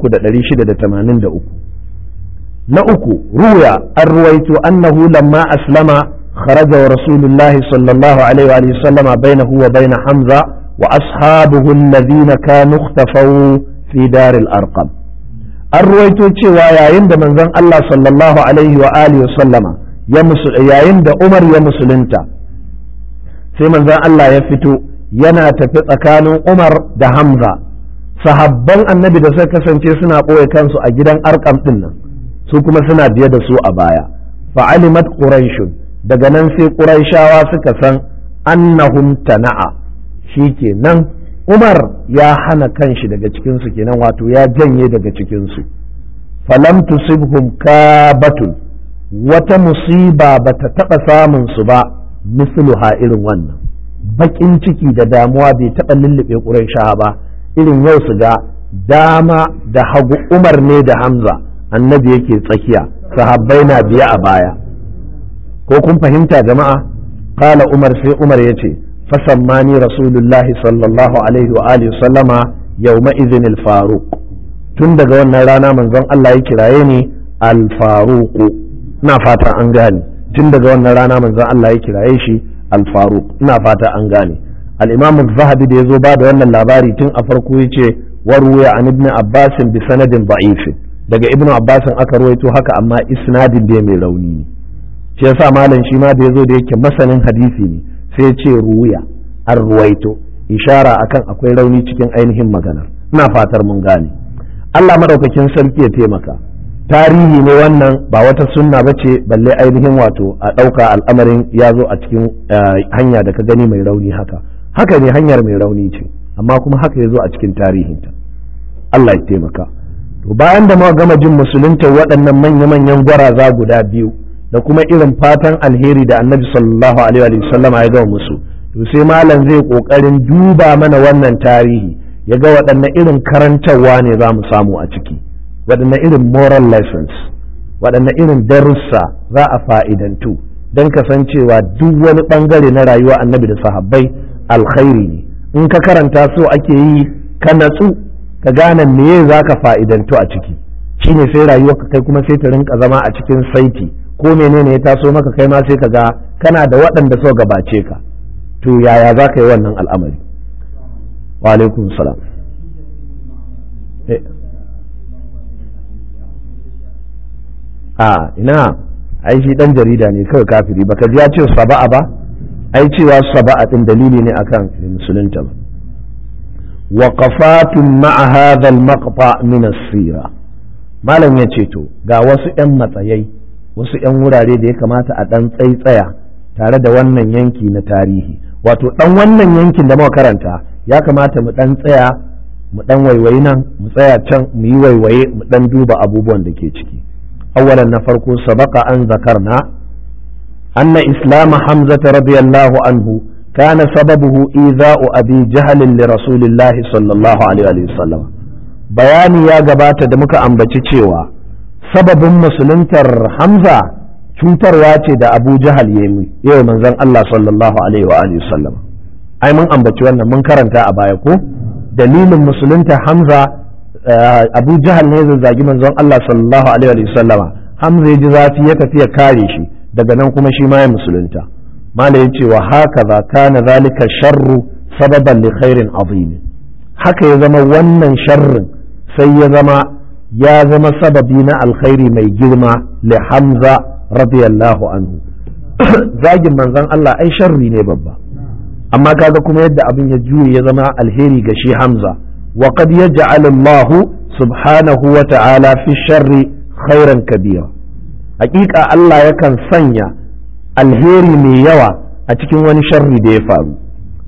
3683 na uku ruya an ruwaito annahu lamma aslama kharaja wa rasulullahi sallallahu alaihi wa sallama bainahu wa bain hamza wa ashabuhu alladhina kanu ikhtafaw fi dar al-arqam an ruwaito cewa yayin da manzon Allah sallallahu alaihi wa alihi wa sallama yayin da Umar ya musulunta sai manzon Allah ya fito yana tafi tsakanin Umar da Hamza sahabban annabi da suka kasance suna ɓoye kansu a gidan arkam ɗin nan su kuma suna biye da su a baya fa'alimat quraishun daga nan sai quraishawa suka san annahum tana'a shikenan Umar ya hana kanshi daga cikin su kenan wato ya janye daga cikin su falam tusibhum kabatun wata musiba bata taɓa samun su ba misluha irin wannan bakin ciki da damuwa bai taɓa lullube ƙuraisha ba irin yau su ga dama da hagu umar ne da hamza annabi yake tsakiya sahabbai na biya a baya ko kun fahimta jama'a kala umar sai umar ya ce fasammani rasulullahi sallallahu alaihi wa alihi sallama yawma izin al-faruq tun daga wannan rana manzon Allah ya kiraye ni al-faruq ina fata an gane tun daga wannan rana manzon Allah ya kiraye shi al-faruq ina fata an gane al-imam az-zahabi da yazo ba da wannan labari tun a farko yace warwaya an ibn abbas bi sanadin da'if daga ibn abbas aka ruwaito haka amma isnadin da mai rauni ne shi yasa malam shi ma da yazo da yake masanin hadisi ne sai ce ruwaya an ruwaito ishara akan akwai rauni cikin ainihin magana ina fatar mun gane Allah madaukakin sarki ya taimaka tarihi ne wannan ba wata sunna ba ce balle ainihin wato a ɗauka al'amarin ya zo a cikin hanya da ka gani mai rauni haka haka ne hanyar mai rauni ce amma kuma haka ya zo a cikin tarihinta Allah ya taimaka to bayan da muka gama jin musulunta waɗannan manya-manyan gwaraza guda biyu da kuma irin fatan alheri da annabi sallallahu alaihi wa sallama ya gama musu to sai malam zai kokarin duba mana wannan tarihi ya ga waɗanne irin karantarwa ne za mu samu a ciki waɗanne irin moral lessons waɗanne irin darussa za a fa'idantu don kasancewa duk wani bangare na rayuwa annabi da sahabbai alkhairi ne in ka karanta so ake yi ka natsu ka gane meye za ka fa'idantu a ciki shine sai rayuwa ka kai kuma sai ta rinka zama a cikin saiti ko menene ya taso maka kai ma sai ka ga kana da waɗanda so gabace ka to yaya za ka yi wannan al'amari wa alaikum salam a ina ai shi dan jarida ne kawai kafiri baka ji ya ce saba'a ba ai cewa saba'a din dalili ne akan musulunta ba waqafatun ma'a hadha al-maqta min as-sira malam ya ce to ga wasu yan matsayai wasu yan wurare da ya kamata a dan tsaitsaya tare da wannan yanki na tarihi wato dan wannan yankin da muka karanta ya kamata mu dan tsaya mu dan waiwayi nan mu tsaya can mu yi waiwaye mu dan duba abubuwan da ke ciki أولا نفرق سبق أن ذكرنا أن إسلام حمزة رضي الله عنه كان سببه إيذاء أبي جهل لرسول الله صلى الله عليه وسلم بياني يا جبات دمك أم بتشيوا سبب مسلمتر حمزة cutarwa ce da Abu Jahal ya yi yau manzon Allah sallallahu alaihi wa alihi sallam ai mun ambaci wannan mun karanta a baya ko dalilin musulunta Hamza abu jahal ne zazzagi manzon Allah sallallahu alaihi wa sallama hamza ya ji zafi ya tafi ya kare shi daga nan kuma shi ma ya musulunta mala ya ce wa haka za kana zalika sharru sababan li khairin azim haka ya zama wannan sharrin sai ya zama ya zama sababi na alkhairi mai girma li hamza radiyallahu anhu zagin manzon Allah ai sharri ne babba amma kaga kuma yadda abin ya juye ya zama alheri ga shi hamza وقد يجعل الله سبحانه وتعالى في الشر خيرا كبيرا حقيقة الله يكن سنيا الهيري مي يوا أتكن وني شر دي فارو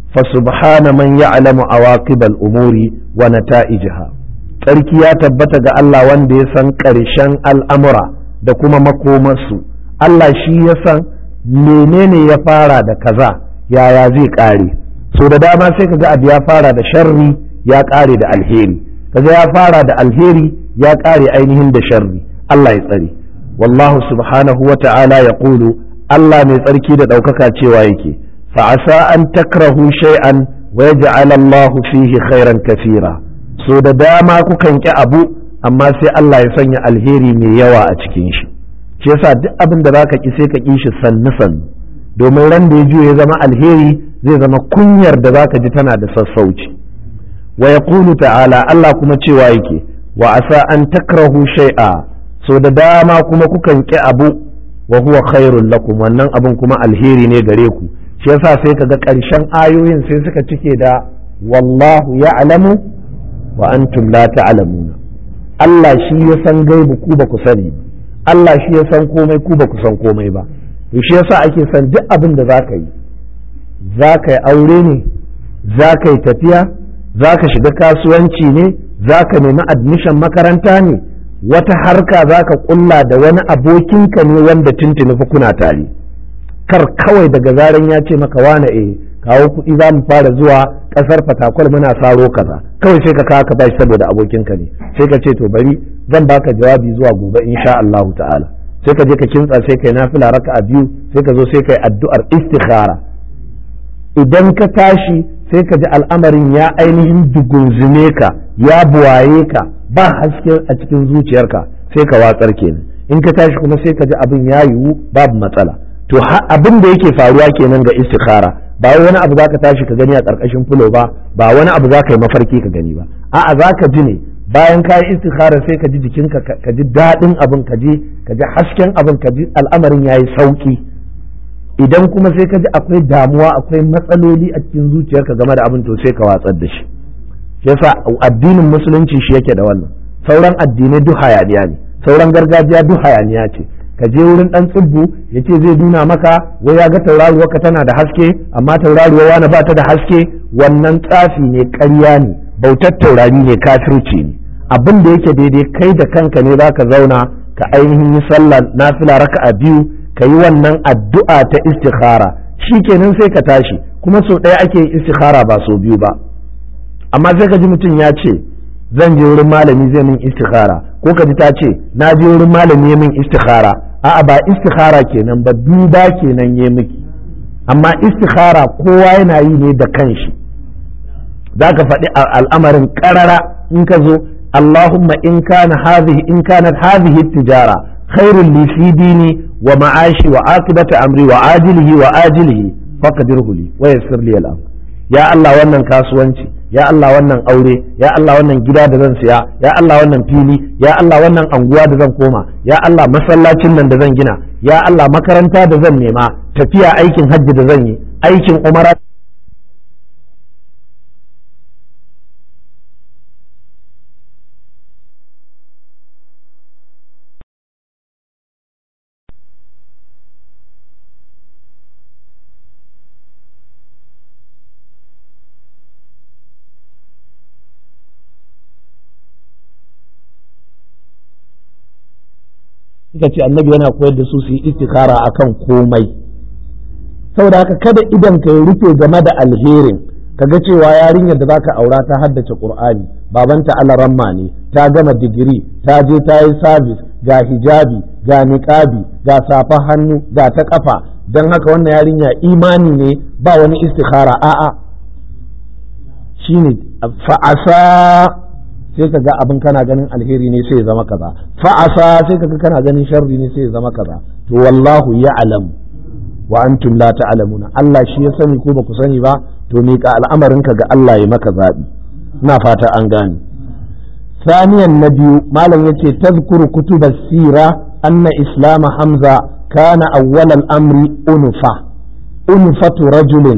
فسبحان من يعلم عواقب الأمور ونتائجها tsarki ya tabbata ga Allah wanda ya san ƙarshen al'amura da kuma makomarsu Allah shi ya san menene ya fara da kaza yaya zai ƙare so da dama sai ka ga abu ya fara da sharri ya ƙare da alheri kaga ya fara da alheri ya ƙare ainihin da sharri Allah ya tsare wallahu subhanahu wa ta'ala ya ƙulu Allah mai tsarki da ɗaukaka cewa yake fa'asa an takrahu shay'an wa yaj'al Allah fihi khairan kafira so da dama kukan ki abu amma sai Allah ya sanya alheri mai yawa a cikin shi shi yasa duk abin da zaka ki sai ka ki shi sannu sannu domin ran da ya juya ya zama alheri zai zama kunyar da zaka ji tana da sassauci wa yaqulu ta'ala Allah kuma cewa yake wa asa an takrahu shay'a so da dama kuma kukan ki abu wa huwa khairul lakum wannan abun kuma alheri ne gare ku shi yasa sai kaga ƙarshen ayoyin sai suka cike da wallahu ya'lamu wa antum la ta'lamuna Allah shi ya san gaibu ku ba ku sani Allah shi ya san komai ku ba ku san komai ba to shi yasa ake san duk abin da zaka yi zaka yi aure ne zaka yi tafiya zaka shiga kasuwanci ne zaka nemi admission makaranta ne wata harka zaka kulla da wani abokinka ne wanda tuntuni fa kuna tare kar kawai daga zaran ya ce maka wane eh kawo kuɗi za mu fara zuwa ƙasar fatakwal muna saro kaza kawai sai ka kawo ka bashi saboda abokinka ne sai ka ce to bari zan baka jawabi zuwa gobe insha Allahu ta'ala sai ka je ka kintsa sai kai nafila raka'a biyu sai ka zo sai kai addu'ar istikhara idan ka tashi sai ka ji al'amarin ya ainihin dugunzume ka ya buwaye ka ba haske a cikin zuciyarka sai ka watsar kenan in ka tashi kuma sai ka ji abin ya yiwu babu matsala to abin da yake faruwa kenan ga istikhara ba wani abu zaka tashi ka gani a ƙarƙashin fulo ba ba wani abu zaka yi mafarki ka gani ba a'a zaka ji ne bayan ka yi istikhara sai ka ji jikinka ka ji daɗin abin ka ji ka ji hasken abin ka ji al'amarin yayi sauki idan kuma sai ka ji akwai damuwa akwai matsaloli a cikin zuciyarka game da abin to sai ka watsar da shi yasa addinin musulunci shi yake da wannan sauran addinai duk hayaniya ne sauran gargajiya duk hayaniya ce ka je wurin dan tsibbu ya ce zai nuna maka wai ya ga tauraruwa ka tana da haske amma tauraruwa wani ba ta da haske wannan tsafi ne ƙarya ne bautar taurari ne kafirci ne abin da yake daidai kai da kanka ne za ka zauna ka ainihin yi sallah nafila raka'a biyu ka yi wannan addu'a ta istikhara kenan sai ka tashi kuma sau ɗaya ake yin istikhara ba sau biyu ba amma sai ka ji mutum ya ce zan je wurin malami zai min istikhara ko ka ji ta ce na je wurin malami min istikhara a'a ba istikhara kenan ba duba kenan ya miki amma istikhara kowa yana yi ne da kanshi za ka faɗi al'amarin ƙarara in ka zo Allahumma in kana hadhihi in kanat hadhihi tijara khairul li fi dini wa ma'ashi wa aqibati amri wa ajilihi wa ajilihi faqdirhu li wa yassir li al ya Allah wannan kasuwanci ya Allah wannan aure ya Allah wannan gida da zan siya ya Allah wannan fili ya Allah wannan anguwa da zan koma ya Allah masallacin nan da zan gina ya Allah makaranta da zan nema tafiya aikin hajji da zan yi aikin umara suka ce annabi yana koyar da su su yi istikara akan komai saboda haka kada idan ka yi rufe game da alherin kaga cewa yarinyar da zaka aura ta haddace qur'ani babanta alaramma ne ta gama digiri ta je ta yi sabis ga hijabi ga niqabi ga safa hannu ga ta kafa don haka wannan yarinya imani ne ba wani istikhara a'a shine fa'asa sai ka ga abin kana ganin alheri ne sai ya zama kaza fa'asa sai ka ga kana ganin sharri ne sai ya zama kaza to wallahu ya'lam wa antum la ta'lamuna Allah shi ya sani ko ba ku sani ba to me ka al'amarin ka ga Allah ya maka zabi ina fata an gane ثانيا نبي ما لم يتي تذكر كتب السيرة أن إسلام حمزة كان أول الأمر أنفة أنفة رجل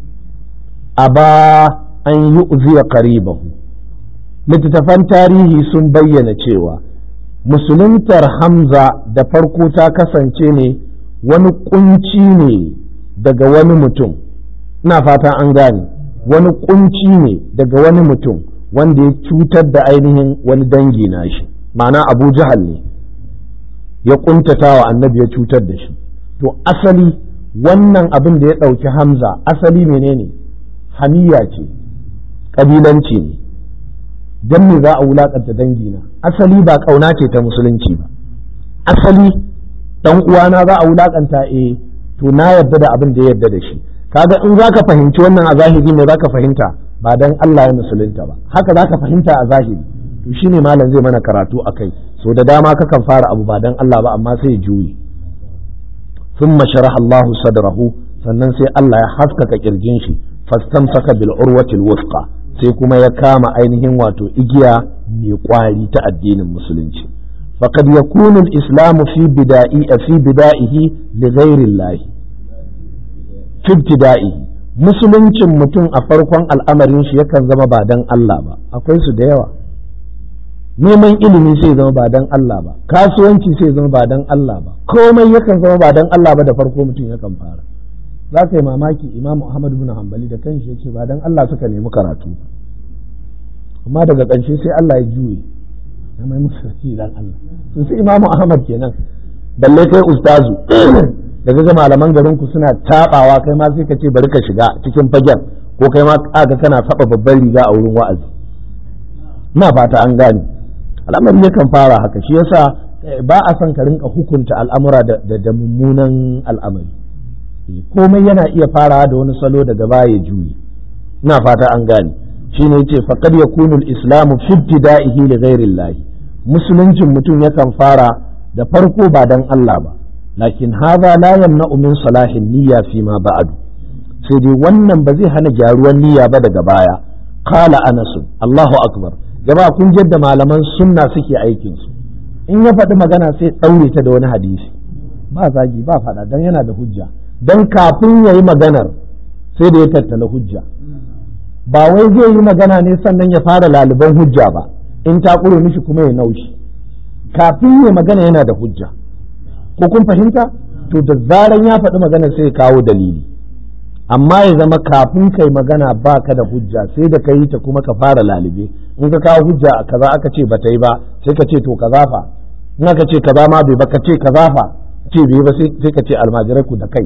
أبى أن يؤذي قريبه littattafan tarihi sun bayyana cewa musuluntar hamza da farko ta kasance ne wani kunci ne daga wani mutum ina fata an gane wani kunci ne daga wani mutum wanda ya cutar da ainihin wani dangi na shi ma'ana abu jahal ne ya kuntata wa annabi ya cutar da shi to asali wannan abin da ya ɗauki hamza asali menene hamiya ce ƙabilanci ne don me za a wulakanta dangina asali ba kauna ce ta musulunci ba asali dan uwana za a wulakanta eh to na yarda da abin da ya yarda da shi kaga in zaka fahimci wannan a zahiri me zaka fahimta ba dan Allah ya musulunta ba haka zaka fahimta a zahiri to shine malam zai mana karatu akai so da dama kakan fara abu ba dan Allah ba amma sai ya juyi thumma sharaha Allah sadrahu sannan sai Allah ya haskaka kirjin shi fastamsaka bil urwatil wuthqa sai kuma ya kama ainihin wato igiya mai kwari ta addinin musulunci faqad yakunu al-islam fi bida'i fi bida'ihi li ghairi Allah fi ibtida'ihi musuluncin mutum a farkon al'amarin shi yakan zama ba dan Allah ba akwai su da yawa neman ilimi sai zama ba dan Allah ba kasuwanci sai zama ba dan Allah ba komai yakan zama ba dan Allah ba da farko mutum yakan fara za ka yi mamaki imam Ahmad bin Hanbali da kanshi ya ce ba dan Allah suka nemi karatu amma daga ƙarshe sai Allah ya juye ya mai musu sarki dan Allah sun sai imam Ahmad kenan balle kai ustazu da ga malaman garin ku suna tabawa kai ma sai ka ce bari ka shiga cikin fagen ko kai ma kaga kana saba babban riga a wurin wa'azi ina fata an gane al'amari yakan fara haka shi yasa ba a son ka rinka hukunta al'amura da mummunan al'amari komai yana iya farawa da wani salo daga baya juyi ina fata an gane shine yace faqad yakunu al-islamu fi ibtida'ihi li ghairi Allah musuluncin mutum yakan fara da farko ba dan Allah ba lakin hadha la yamna'u min salahin niyya fi ma ba'du sai dai wannan ba zai hana gyaruwan niyya ba daga baya qala anas Allahu akbar jama'a kun jadda malaman sunna suke aikin su in ya faɗi magana sai ɗaure ta da wani hadisi ba zagi ba faɗa dan yana da hujja don kafin ya yi maganar sai da ya tattala hujja ba wai zai yi magana ne sannan ya fara laliban hujja ba in ta ƙure mishi kuma ya naushi kafin ya magana yana da hujja ko kun fahimta to da zaran ya faɗi magana sai ya kawo dalili amma ya zama kafin kai magana ba ka da hujja sai da ka yi ta kuma ka fara lalibe in ka kawo hujja a kaza aka ce ba ta yi ba sai ka ce to kaza fa in aka ce kaza ma bai ba ka ce kaza fa ce bai ba sai ka ce almajirai ku da kai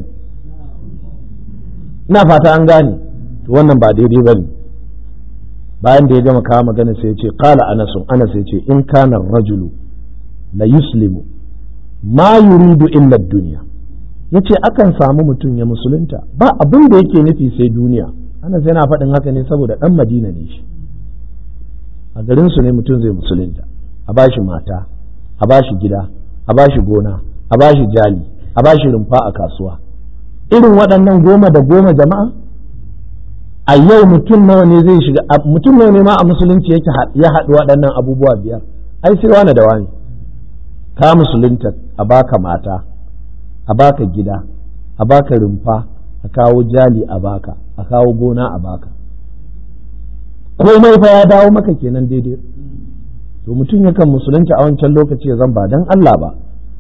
ina fata an gane to wannan ba daidai ba ne bayan da ya gama kawo magana sai ya ce qala anasun anas ya ce in kana rajulu la yuslimu ma yuridu illa duniya yace akan samu mutum ya musulunta ba abin da yake nufi sai duniya ana sai na faɗin haka ne saboda ɗan madina ne shi a garin su ne mutum zai musulunta a bashi mata a bashi gida a bashi gona a bashi jali a bashi rumfa a kasuwa irin waɗannan goma da goma jama'a a yau mutum nawa ne zai shiga mutum nawa ne ma a musulunci yake ya haɗu waɗannan abubuwa biyar ai sai wani da wani ka musulunta a baka mata a baka gida a baka rumfa a kawo jali a baka a kawo gona a baka komai fa ya dawo maka kenan daidai to mutum yakan musulunta a wancan lokaci ya zan ba dan Allah ba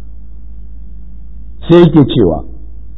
sai yake cewa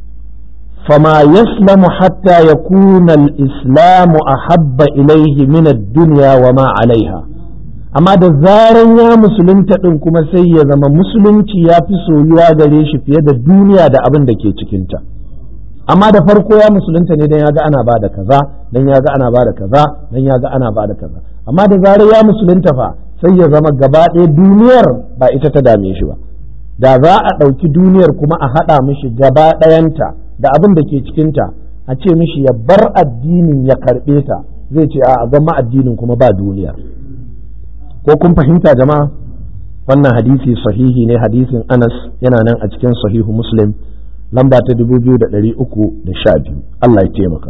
فما يسلم حتى يكون الإسلام أحب إليه من الدنيا وما عليها amma da zaran ya musulunta ɗin kuma sai ya zama musulunci ya fi soyuwa gare shi fiye da duniya da abin da ke cikinta amma da farko ya musulunta ne don ya ga ana bada kaza don ya ga ana bada kaza don ya ga ana bada kaza amma da zarar ya musulunta fa sai ya zama gaba ɗaya duniyar ba ita ta dame shi ba da za a ɗauki duniyar kuma a haɗa mishi gaba ɗayanta da abin da ke cikinta a ce mishi ya bar addinin ya karɓe ta zai ce a gama addinin kuma ba duniyar ko kun fahimta jama'a wannan hadisi sahihi ne hadisin anas yana nan a cikin sahihu muslim lamba ta dubu biyu da ɗari uku da sha biyu Allah ya taimaka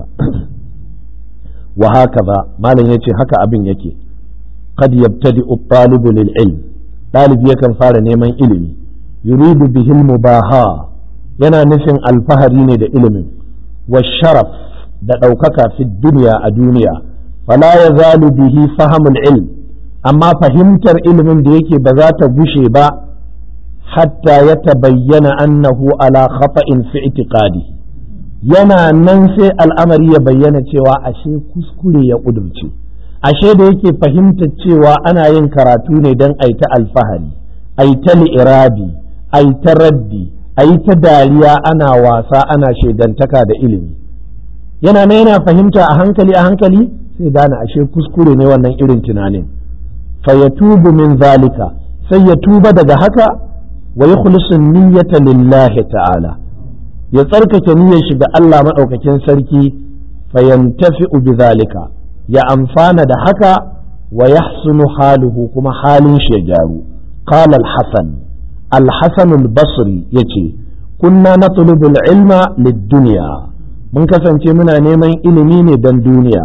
wa haka ba malam ya ce haka abin yake qad yabtadi at-talibu lil ilm ɗalibi yakan fara neman ilimi yuridu bihi mubaha yana nufin alfahari ne da ilimin wa sharaf da ɗaukaka fi duniya a duniya fala ya zalu bihi fahimul ilm amma fahimtar ilimin da yake ba za ta gushe ba hatta ya tabayyana annahu ala khata'in fi itiqadi yana nan sai al'amari ya bayyana cewa ashe kuskure ya ƙudurce ashe da yake fahimtar cewa ana yin karatu ne don aita alfahari aita li'irabi aita raddi a yi ta dariya ana wasa ana shaidantaka da ilimi yana na yana fahimta a hankali a hankali sai gane ashe kuskure ne wannan irin tunanin fa ya tubu min zalika sai ya tuba daga haka wa yukhlisu niyyata lillahi ta'ala ya tsarkake niyyar shi ga Allah madaukakin sarki fa yantafi'u bi zalika ya amfana da haka wa yahsunu haluhu kuma halin shi ya gyaru qala al-hasan الحسن البصري يتي كنا نطلب العلم للدنيا من كسن منا نيمان إلمي دن دنيا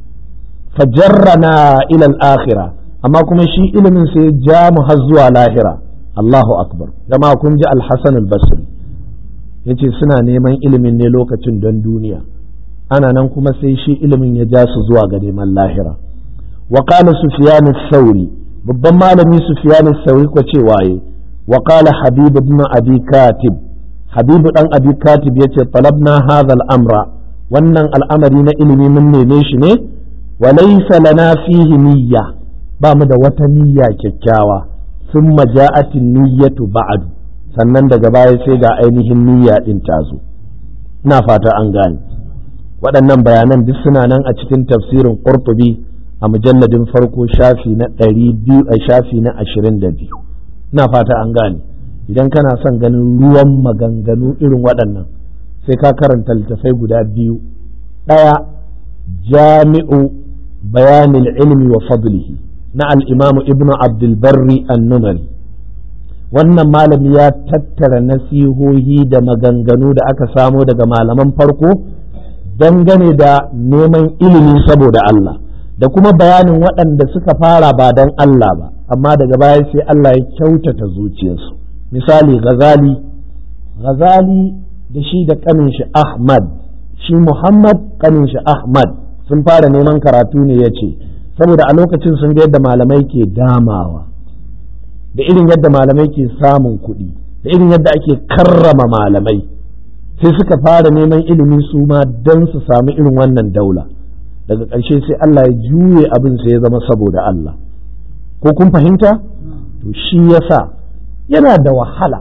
فجرنا إلى الآخرة أما كما شي إلمي سيجام هزوا لاهرة الله أكبر كما كنت الحسن البصري yace suna neman ilimin ne lokacin don duniya ana nan kuma sai shi ilimin ya ja su zuwa ga neman lahira wa qala sufyan sauri babban malami sufyan sauri ko cewa yi وقال حبيب بن أبي كاتب حبيب بن أبي كاتب يتي طلبنا هذا الأمر wannan al'amari na ilimi mun neme shi ne wa laysa lana fihi niyya ba mu da wata niyya kyakkyawa thumma ja'atin niyyatu ba'du sannan daga baya sai ga ainihin niyya din ta zo ina fata an gane waɗannan bayanan duk suna nan a cikin tafsirin Qurtubi a mujalladin farko shafi na ɗari biyu a shafi na ashirin da biyu ina fata an gane idan kana son ganin ruwan maganganu irin waɗannan sai ka karanta littafai guda biyu ɗaya jami'u bayanin ilmi wa fadlihi na al'imamu ibnu abdulbarri annumari wannan malami ya tattara nasihohi da maganganu da aka samo daga malaman farko dangane da neman ilimi saboda Allah da kuma bayanin waɗanda suka fara ba don Allah ba amma daga baya sai Allah ya kyautata zuciyarsu misali Ghazali Ghazali da shi da kanin shi Ahmad shi Muhammad kanin shi Ahmad sun fara neman karatu ne ya ce saboda a lokacin sun ga yadda malamai ke damawa da irin yadda malamai ke samun kuɗi da irin yadda ake karrama malamai sai suka fara neman ilimi su ma don su samu irin wannan daula daga ƙarshe sai Allah ya juye abin sai ya zama saboda Allah ko kun fahimta to shi yasa yana da wahala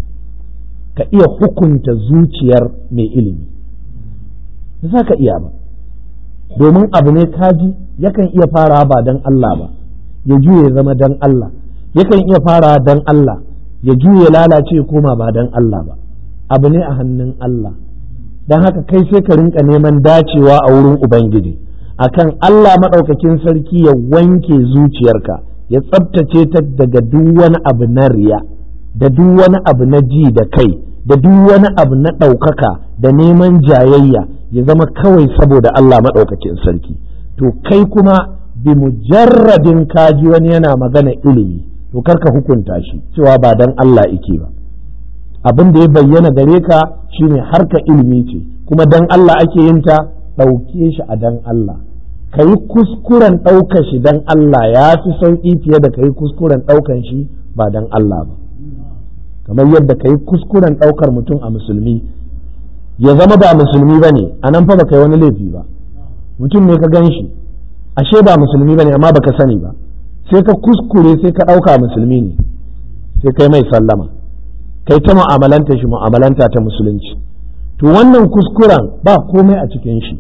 ka iya hukunta zuciyar mai ilimi za ka iya ba domin abu ne kaji yakan iya fara ba don Allah ba ya juye zama don Allah yakan iya fara don Allah ya juye lalace koma ba dan Allah ba abu ne a hannun Allah don haka kai sai ka rinka neman dacewa a wurin Ubangiji akan Allah maɗaukakin sarki ya wanke zuciyarka ya tsabtace ta daga duk wani abu na riya da duk wani abu na ji da kai da duk wani abu na ɗaukaka da neman jayayya ya zama kawai saboda Allah maɗaukakin sarki to kai kuma bi mujarradin kaji wani yana magana ilimi to karka hukunta shi cewa ba dan Allah ike ba abin da ya bayyana gare ka shine harka ilimi ce kuma dan Allah ake yin ta ɗauke shi a dan Allah ka yi kuskuren ɗaukar shi dan Allah ya fi sauƙi fiye da ka yi kuskuren ɗaukan shi ba dan Allah ba kamar yadda ka yi kuskuren ɗaukar mutum a musulmi ya zama ba musulmi ba ne a nan fa ba ka yi wani laifi ba mutum ne ka gan shi ashe ba musulmi ba ne amma baka sani ba sai ka kuskure sai ka ɗauka musulmi ne sai kai mai sallama kai ta mu'amalanta shi mu'amalanta ta musulunci to wannan kuskuren ba komai a cikin shi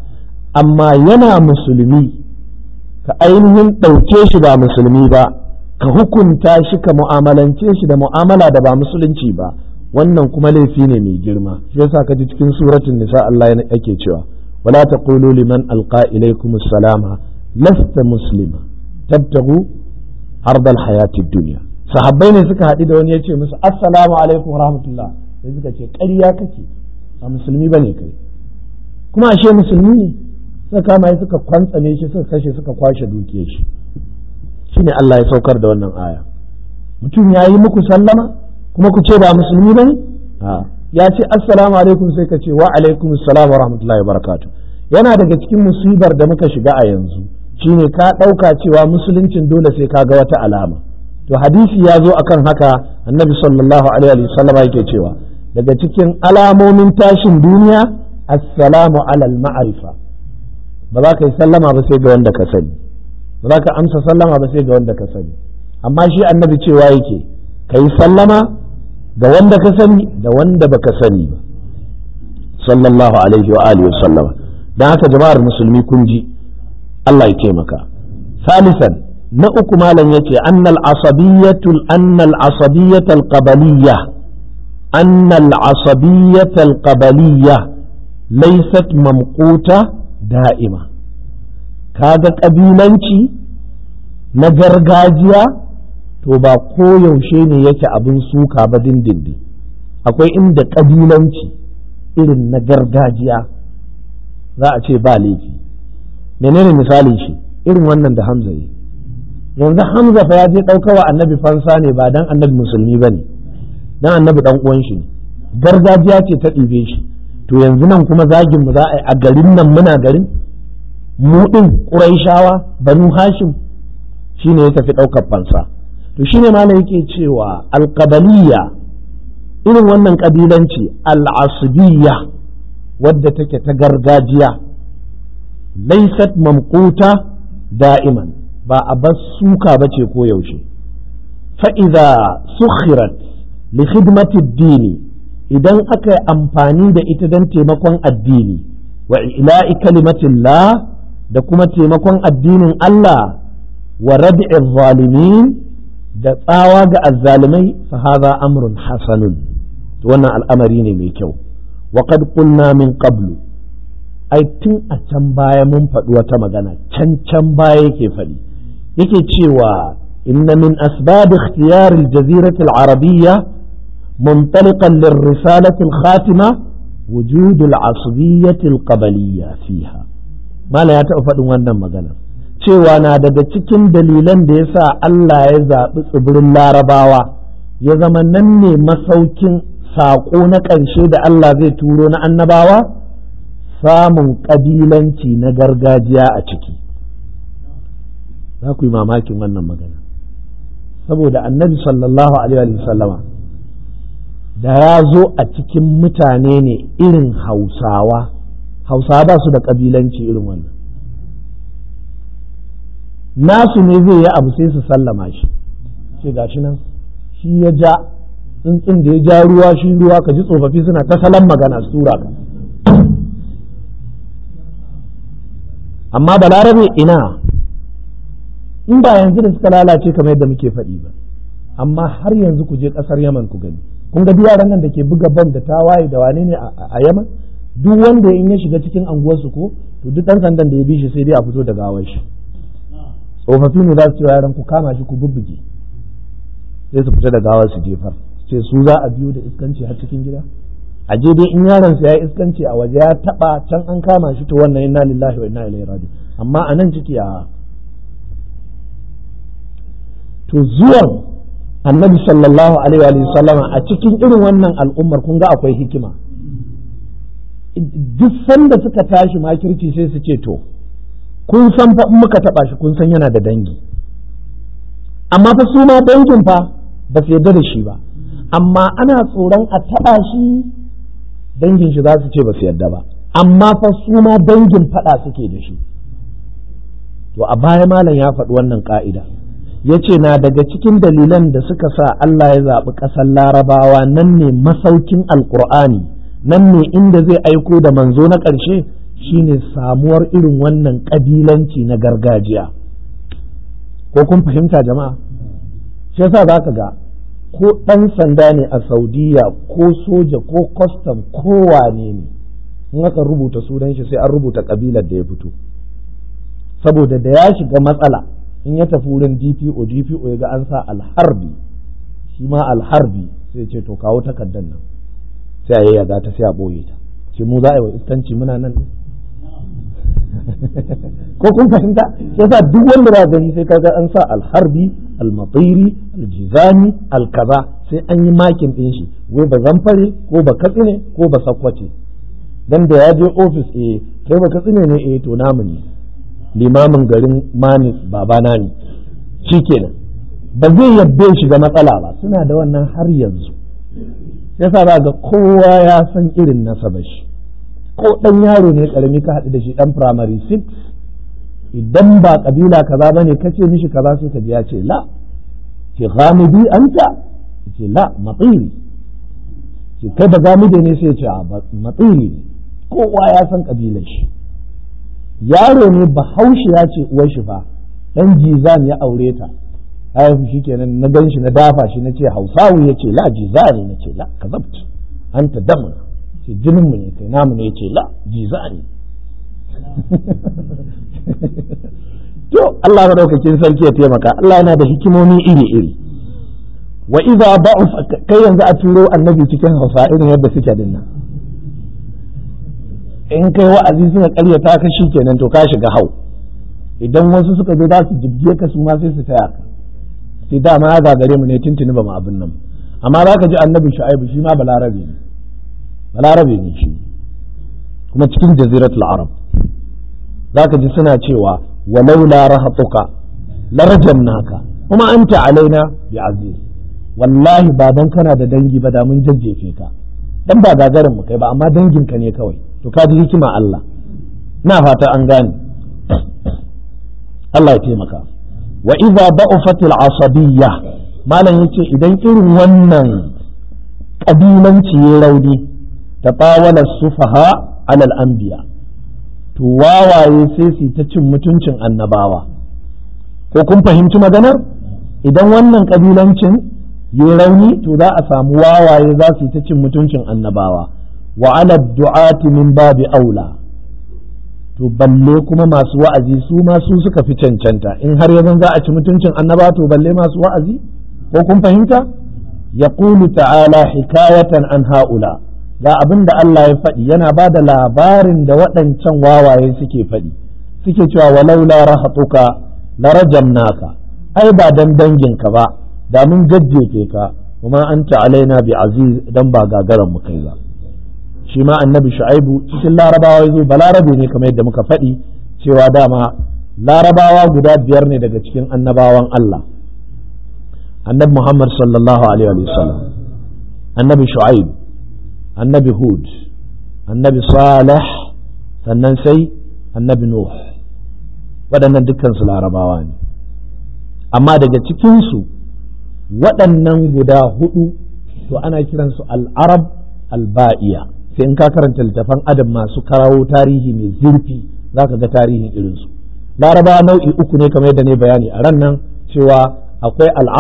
amma yana musulmi ka ainihin ɗauke shi ba musulmi ba ka hukunta shi ka mu'amalance shi da mu'amala da ba musulunci ba wannan kuma laifi ne mai girma shi yasa ka ji cikin suratul nisa Allah yake cewa wala taqulu liman alqa ilaykum assalama lasta muslima tabtagu ardal hayati dunya sahabbai ne suka haɗu da wani ya ce musu assalamu alaikum wa rahmatullah sai suka ce ƙarya kake ba musulmi bane kai kuma ashe musulmi ne suka kama shi suka kwantsame shi suka kashe suka kwashe dukiyar shi shine Allah ya saukar da wannan aya mutum ya yi muku sallama kuma ku ce ba musulmi bane ya ce assalamu alaikum sai ka ce wa alaikum assalam wa rahmatullahi wa barakatuh yana daga cikin musibar da muka shiga a yanzu shine ka ɗauka cewa musuluncin dole sai ka ga wata alama to hadisi ya zo akan haka annabi sallallahu alaihi wa sallama yake cewa daga cikin alamomin tashin duniya assalamu alal ma'arifa ba za ka yi sallama ba sai ga wanda ka sani ba za ka amsa sallama ba sai ga wanda ka sani amma shi annabi cewa yake ka yi sallama ga wanda ka sani da wanda baka sani ba sallallahu alaihi wa alihi wa sallama dan haka jama'ar musulmi kun ji Allah ya taimaka salisan na uku malam yace annal asabiyatul annal asabiyatul qabaliyya annal asabiyatul qabaliyya laysat mamquta da'ima kaga kabilanci na gargajiya to ba koyaushe ne yake abin suka ba dindindin akwai inda kabilanci irin na gargajiya za a ce ba laifi menene misalin shi irin wannan da hamza yi yanzu hamza fa ya je ɗaukawa annabi fansa ne ba dan annabi musulmi ba ne dan annabi dan uwan shi ne gargajiya ce ta ɗibe shi to yanzu nan kuma zagin mu za a yi a garin nan muna garin mu ɗin ƙuraishawa banu hashim shine ya tafi ɗaukar fansa to shine ma yake cewa alƙabaliya irin wannan ƙabilanci al'asubiyya wadda take ta gargajiya laisat mamquta da'iman ba a bar suka ba ce ko yaushe fa'iza sukhirat li khidmati dini idan aka yi amfani da ita don taimakon addini wa ila'i kalimatillah da kuma taimakon addinin Allah wa rad'i zalimin da tsawa ga azzalimai fa hadha amrun hasanun wannan al'amari ne mai kyau wa qad qulna min qablu ai tun a can baya mun faɗi wata magana can can baya yake faɗi yake cewa inna min asbab ikhtiyar al-jazirah al-arabiyya منطلقا للرسالة الخاتمة وجود العصبية القبلية فيها ما لا يتأفد wannan magana cewa na daga cikin dalilan da ya sa Allah ya zaɓi tsibirin larabawa ya zama nan ne masaukin saƙo na ƙarshe da Allah zai turo na annabawa samun ƙabilanci na gargajiya a ciki za ku yi mamakin wannan magana saboda annabi sallallahu alaihi wa sallama da ya zo a cikin mutane ne irin hausawa hausawa ba su da ƙabilanci irin wannan nasu ne zai yi abu sai su sallama shi ce gashi nan shi ya ja tsuntsun da ya ja ruwa shi ruwa ka ji tsofaffi suna ta salon magana su tura ka amma balarabe ina in ba yanzu da suka lalace kamar yadda muke faɗi ba amma har yanzu ku je ƙasar yaman ku gani kun ga yaran nan da ke buga ban da tawaye da wane ne a yaman duk wanda in ya shiga cikin anguwarsu ko to duk ɗan sandan da ya bi shi sai dai a fito da gawar shi tsofaffi ne za su ce yaran ku kama shi ku bubbuge sai su fita da gawar su jefar ce su za a biyo da iskanci har cikin gida a je dai in yaron sa ya iskanci a waje ya taba can an kama shi to wannan inna lillahi wa inna ilaihi raji amma a nan ciki a to zuwan annabi sallallahu alaihi wa sallama a cikin irin wannan al'ummar kun ga akwai hikima duk sanda suka tashi makirci sai su ce to kun san fa in muka taba shi kun san yana da dangi amma fa su ma dangin fa ba su yarda da shi ba amma ana tsoron a taba shi dangin shi za su ce ba su yarda ba amma fa su ma dangin fada suke da shi to a baya malam ya faɗi wannan ka'ida ya ce na daga cikin dalilan da suka sa Allah ya zaɓi ƙasar larabawa nan ne masaukin alƙur'ani nan ne inda zai aiko da manzo na ƙarshe shine samuwar irin wannan ƙabilanci na gargajiya ko kun fahimta jama'a shi yasa za ka ga ko ɗan sanda ne a saudiya ko soja ko kwastam ko wane ne in aka rubuta sunan shi sai an rubuta ƙabilar da ya fito saboda da ya shiga matsala in ya tafi wurin dpo dpo ya ga an sa alharbi shi ma alharbi sai ce to kawo takardar nan sai a yayyaga ta sai a ɓoye ta ce mu za a yi wa iskanci muna nan ko kun fahimta yasa duk wanda ba gani sai kaga an sa alharbi almatiri aljizani alkaza sai an yi makin din shi wai ba zamfare ko ba katsine ko ba sakwace dan da ya je ofis eh kai ba katsine ne eh to namu ne limamin garin manis babana ne shikenan ba zai yadda shiga matsala ba suna da wannan har yanzu yasa ba ga kowa ya san irin nasabar shi ko ɗan yaro ne karami ka haɗu da shi ɗan primary 6 idan ba kabila kaza bane kace mishi kaza sai ka ji ya ce la ce ghamidi anta ce la matsiri ce kai ba gamide ne sai ce a matsiri ne kowa ya san kabilar shi yaro ne bahaushe ya ce uwar shi fa dan jizan ya aure ta haifu shi kenan na gan shi na dafa shi na ce hausawu ya ce la jizani na ce la kazabt anta damuna ce jininmu ne kai namu ne ya ce la jizani to Allah madaukakin sarki ya taimaka Allah yana da hikimomi iri-iri wa idza ba'uf kai yanzu a turo annabi cikin hausa irin yadda suke din nan in kai wa'azi suka karyata ka kenan to ka shiga hau idan wasu suka zo za su jibge ka su ma sai su taya ka sai dama ya gagare mu ne tuntuni ba mu abin nan amma za ka ji annabi shu'aibu shi ma balarabe ne balarabe ne shi kuma cikin jaziratul arab za ka ji suna cewa walau la rahatuka larajamnaka kuma anta alaina bi aziz wallahi ba dan kana da dangi ba da mun jajjefe ka dan ba gagarin mu kai ba amma dangin ka ne kawai to ka ji hikima Allah na fata an gane Allah ya taimaka wa idza da'ufat al-asabiyya malam yace idan irin wannan kabilanci ya rauni tatawala sufaha ala al-anbiya to wawaye sai su ta cin mutuncin annabawa ko kun fahimci maganar idan wannan kabilancin ya rauni to za a samu wawaye za su ta cin mutuncin annabawa wa ala du'ati min babi aula to balle kuma masu wa'azi su ma su suka fi cancanta in har yanzu za a ci mutuncin annaba to balle masu wa'azi ko kun fahimta yaqulu ta'ala hikayatan an ha'ula ga abin da Allah ya faɗi yana ba da labarin da waɗancan wawaye suke faɗi suke cewa walaula rahatuka larajamnaka ai ba dan danginka ba da mun jajjefe ka kuma anta alaina bi aziz dan ba gagaran mu kai ba shi ma annabi shu'aibu cikin larabawa yazo balarabe ne kamar yadda muka faɗi cewa dama larabawa guda biyar ne daga cikin annabawan Allah annabi Muhammad sallallahu alaihi wa sallam annabi shu'aib annabi hud annabi salih sannan sai annabi nuh waɗannan dukkan su larabawa ne amma daga cikinsu waɗannan guda hudu to ana kiransu al'arab alba'iya sai in ka karanta littafan adam masu karawo tarihi mai zurfi za ka ga tarihin irinsu larabawa nau'i uku ne kamar yadda ne bayani a ran nan cewa akwai al'arab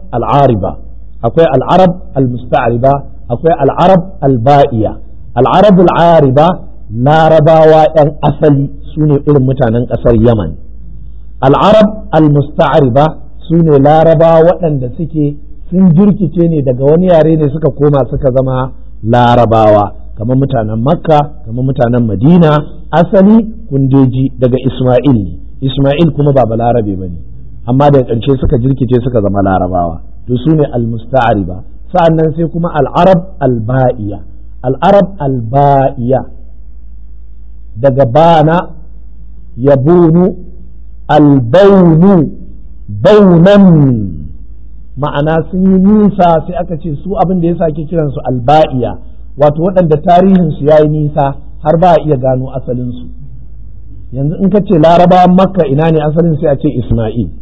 al'ariba akwai al'arab al-musta'riba akwai al'arab al-ba'iya al'arab al'ariba larabawa 'yan asali su ne irin mutanen ƙasar yaman al'arab al-musta'riba su ne larabawa waɗanda suke sun jirkice ne daga wani yare ne suka koma suka zama larabawa kamar mutanen makka kamar mutanen madina asali kundeji daga isma'il ne isma'il kuma ba balarabe ba ne amma daga ƙarshe suka jirkice suka zama larabawa to su ne al-musta'riba sa'annan sai kuma al'arab al-ba'iya al'arab al-ba'iya daga bana yabunu al-baunu baunan ma'ana sun yi nisa sai aka ce su abin da ya sake kiransu alba'iya wato waɗanda tarihinsu ya yi nisa har ba a iya gano asalinsu yanzu in ka ce larabawan makka ina ne asalin sai a ce isma'il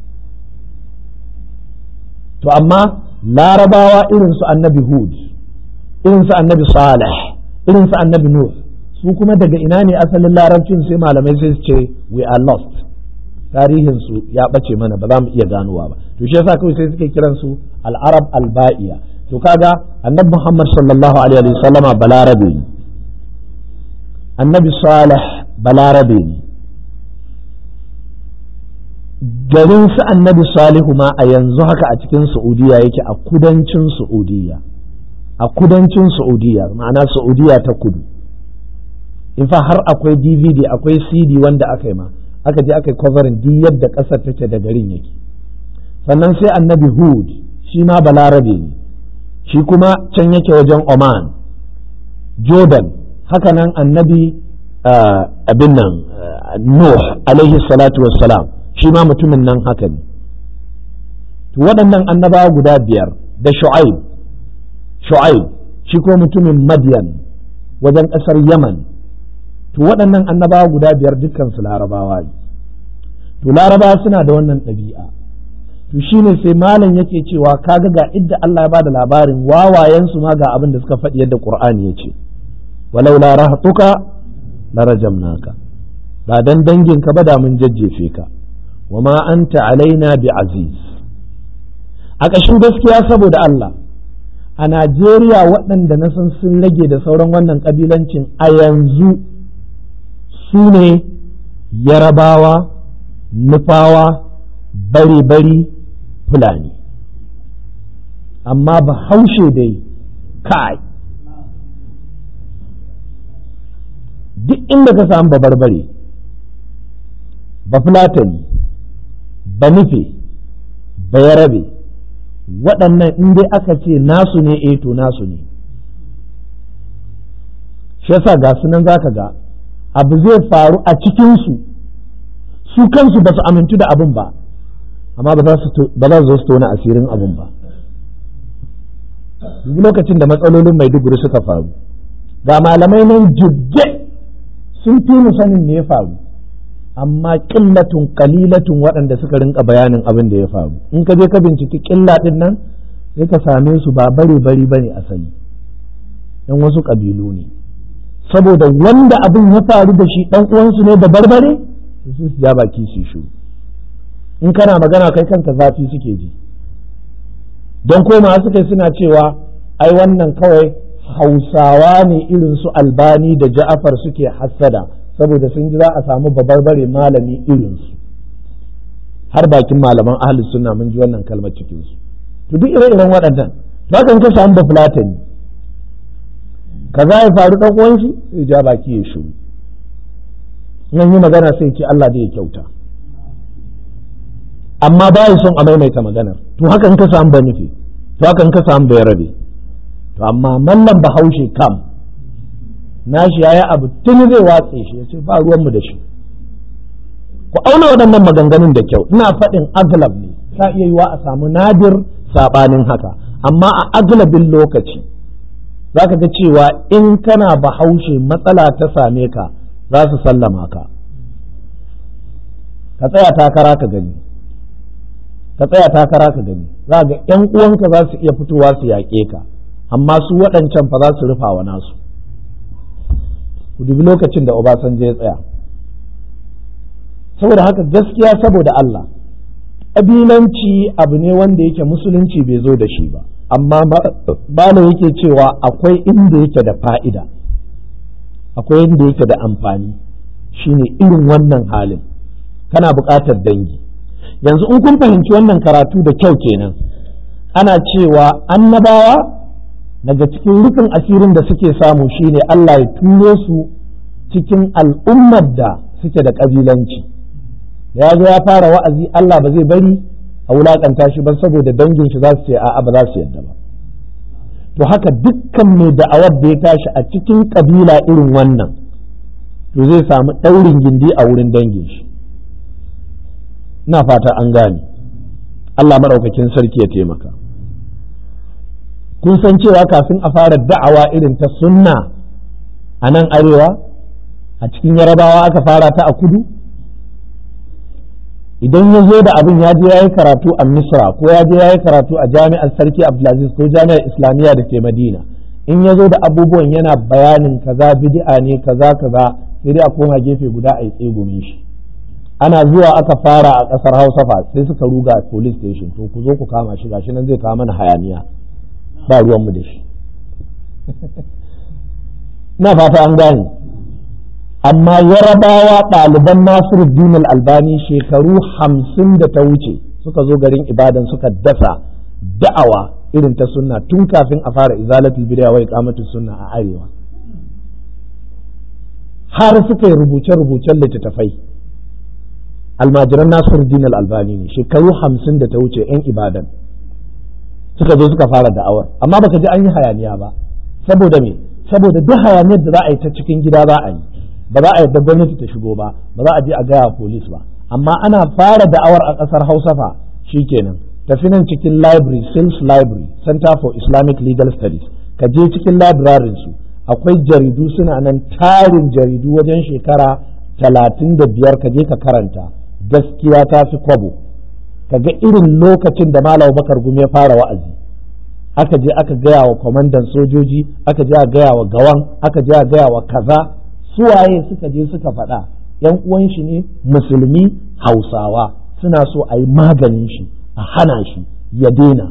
to amma larabawa irinsu annabi hud irinsu annabi salih irinsu annabi nuh su kuma daga ina ne asalin larabcin sai malamai sai su ce we are lost tarihinsu ya ɓace mana ba za mu iya ganowa ba to shi yasa kawai sai suke kiransu al-arab al-ba'iya to kaga annabi Muhammad sallallahu alaihi wa sallama balarabe ne annabi salih balarabe ne garin su annabi salihu ma a yanzu haka a cikin saudiya yake a kudancin saudiya a kudancin saudiya ma'ana saudiya ta kudu in fa har akwai dvd akwai cd wanda aka yi ma aka je aka yi covering duk yadda ƙasar take da garin yake sannan sai annabi hud shi ma balarabe ne shi kuma can yake wajen oman jordan haka nan annabi abin nan nuh alaihi salatu wassalam shi ma mutumin nan haka ne to waɗannan annabawa guda biyar da shu'aib shu'aib shi ko mutumin madian wajen ƙasar yaman to waɗannan annabawa guda biyar dukkan su larabawa ne to larabawa suna da wannan ɗabi'a to shine sai malam yake cewa kaga ga idda Allah ya bada labarin wawayen su ma ga abin da suka faɗi yadda Qur'ani ya ce walau la rahtuka la rajamnaka ba dan dangin ka ba da mun jajjefe ka wa ma anta alaina bi aziz a ƙashin gaskiya saboda Allah a Najeriya waɗanda na san sun rage da sauran wannan ƙabilancin a yanzu su ne yarabawa nufawa bari-bari fulani amma ba haushe dai kai duk inda ka samu ba barbare ba fulatani ba nufe ba yarabe waɗannan in dai aka ce nasu ne eh to nasu ne shi yasa ga sunan za ka ga abu zai faru a cikinsu su kansu ba su amintu da abin ba amma ba za su zo su tona asirin abin ba duk lokacin da matsalolin maiduguri suka faru ga malamai nan jibge sun fi mu sanin me ya faru amma ƙillatun kalilatun waɗanda suka rinka bayanin abin da ya faru in ka je ka binciki ƙilla ɗin nan sai ka same su ba bare bari bane asali yan wasu ƙabilu ne saboda wanda abin ya faru da shi ɗan uwansu ne da barbare su su ja baki su shu in kana magana kai kanka zafi suke ji don koma suka suna cewa ai wannan kawai hausawa ne irin su albani da ja'afar suke hassada saboda sun ji za a samu babarbare malami irinsu har bakin malaman ahlus sunna mun ji wannan kalmar cikin su to duk ire-iren waɗannan to hakan ka samu bafulatani kaza ya faru dan uwan shi sai ja baki ya shiru nan yi magana sai ce Allah da ya kyauta amma ba son a maimaita maganar to hakan ka samu ba nufi to hakan ka samu bai rabe to amma mallam bahaushe kam nashi ya yi abu tun zai watse shi ya ce ba ruwanmu da shi ku auna waɗannan maganganun da kyau ina faɗin aglab ne ta iya yiwa a samu nadir saɓanin haka amma a aglabin lokaci za ka ga cewa in kana bahaushe matsala ta same ka za su sallama ka ka tsaya takara ka gani ka tsaya takara ka gani za ga 'yan uwanka za su iya fitowa su yaƙe ka amma su waɗancan fa za su rufa wa nasu ku dubi lokacin da Obasanjo ya tsaya saboda haka gaskiya saboda Allah ƙabilanci abu ne wanda yake musulunci bai zo da shi ba amma bala yake cewa akwai inda yake da fa'ida akwai inda yake da amfani shine irin wannan halin kana buƙatar dangi yanzu in kun fahimci wannan karatu da kyau kenan ana cewa annabawa daga cikin rufin asirin da suke samu shine Allah ya turo su cikin al'ummar da suke da ƙabilanci ya zo ya fara wa'azi Allah ba zai bari a wulaƙanta shi ba saboda dangin shi za su ce a'a ba za su yadda ba to haka dukkan mai da'awar da ya tashi a cikin ƙabila irin wannan to zai samu ɗaurin gindi a wurin dangin shi ina fata an gane Allah maɗaukakin sarki ya taimaka kun san cewa kafin a fara da'awa irin ta sunna a nan arewa a cikin yarabawa aka fara ta a kudu idan ya zo da abin ya je ya yi karatu a misra ko ya je ya yi karatu a jami'ar sarki abdulaziz ko jami'ar islamiyya da ke madina in ya zo da abubuwan yana bayanin kaza bid'a ne kaza kaza sai dai a koma gefe guda a yi tsegumin shi ana zuwa aka fara a kasar hausa fa sai suka ruga police station to ku zo ku kama shi gashi nan zai kawo mana hayaniya ba ruwanmu da shi na fata an gane amma yarabawa ɗaliban nasiruddin albani shekaru hamsin da ta wuce suka zo garin ibadan suka dasa da'awa irin ta sunna tun kafin a fara izalatul bid'a wa iqamatus sunna a arewa har suka yi rubuce-rubucen littattafai almajiran nasiruddin albani ne shekaru hamsin da ta wuce 'yan ibadan suka zo suka fara da'awar amma baka ji an yi hayaniya ba saboda me saboda duk hayaniyar da za a yi ta cikin gida za a yi ba za a yadda gwamnati ta shigo ba ba za a je a gaya police ba amma ana fara da'awar a ƙasar hausa fa shikenan tafi nan cikin library sales library center for islamic legal studies ka je cikin library su akwai jaridu suna nan tarin jaridu wajen shekara talatin da biyar ka je ka karanta gaskiya ta fi kwabo ka ga irin lokacin da malam bakar gumi ya fara wa'azi aka je aka gaya wa kwamandan sojoji aka je a gaya wa gawan aka je a gaya wa kaza suwaye suka je suka faɗa yan uwan shi ne musulmi hausawa suna so a yi maganin shi a hana shi ya daina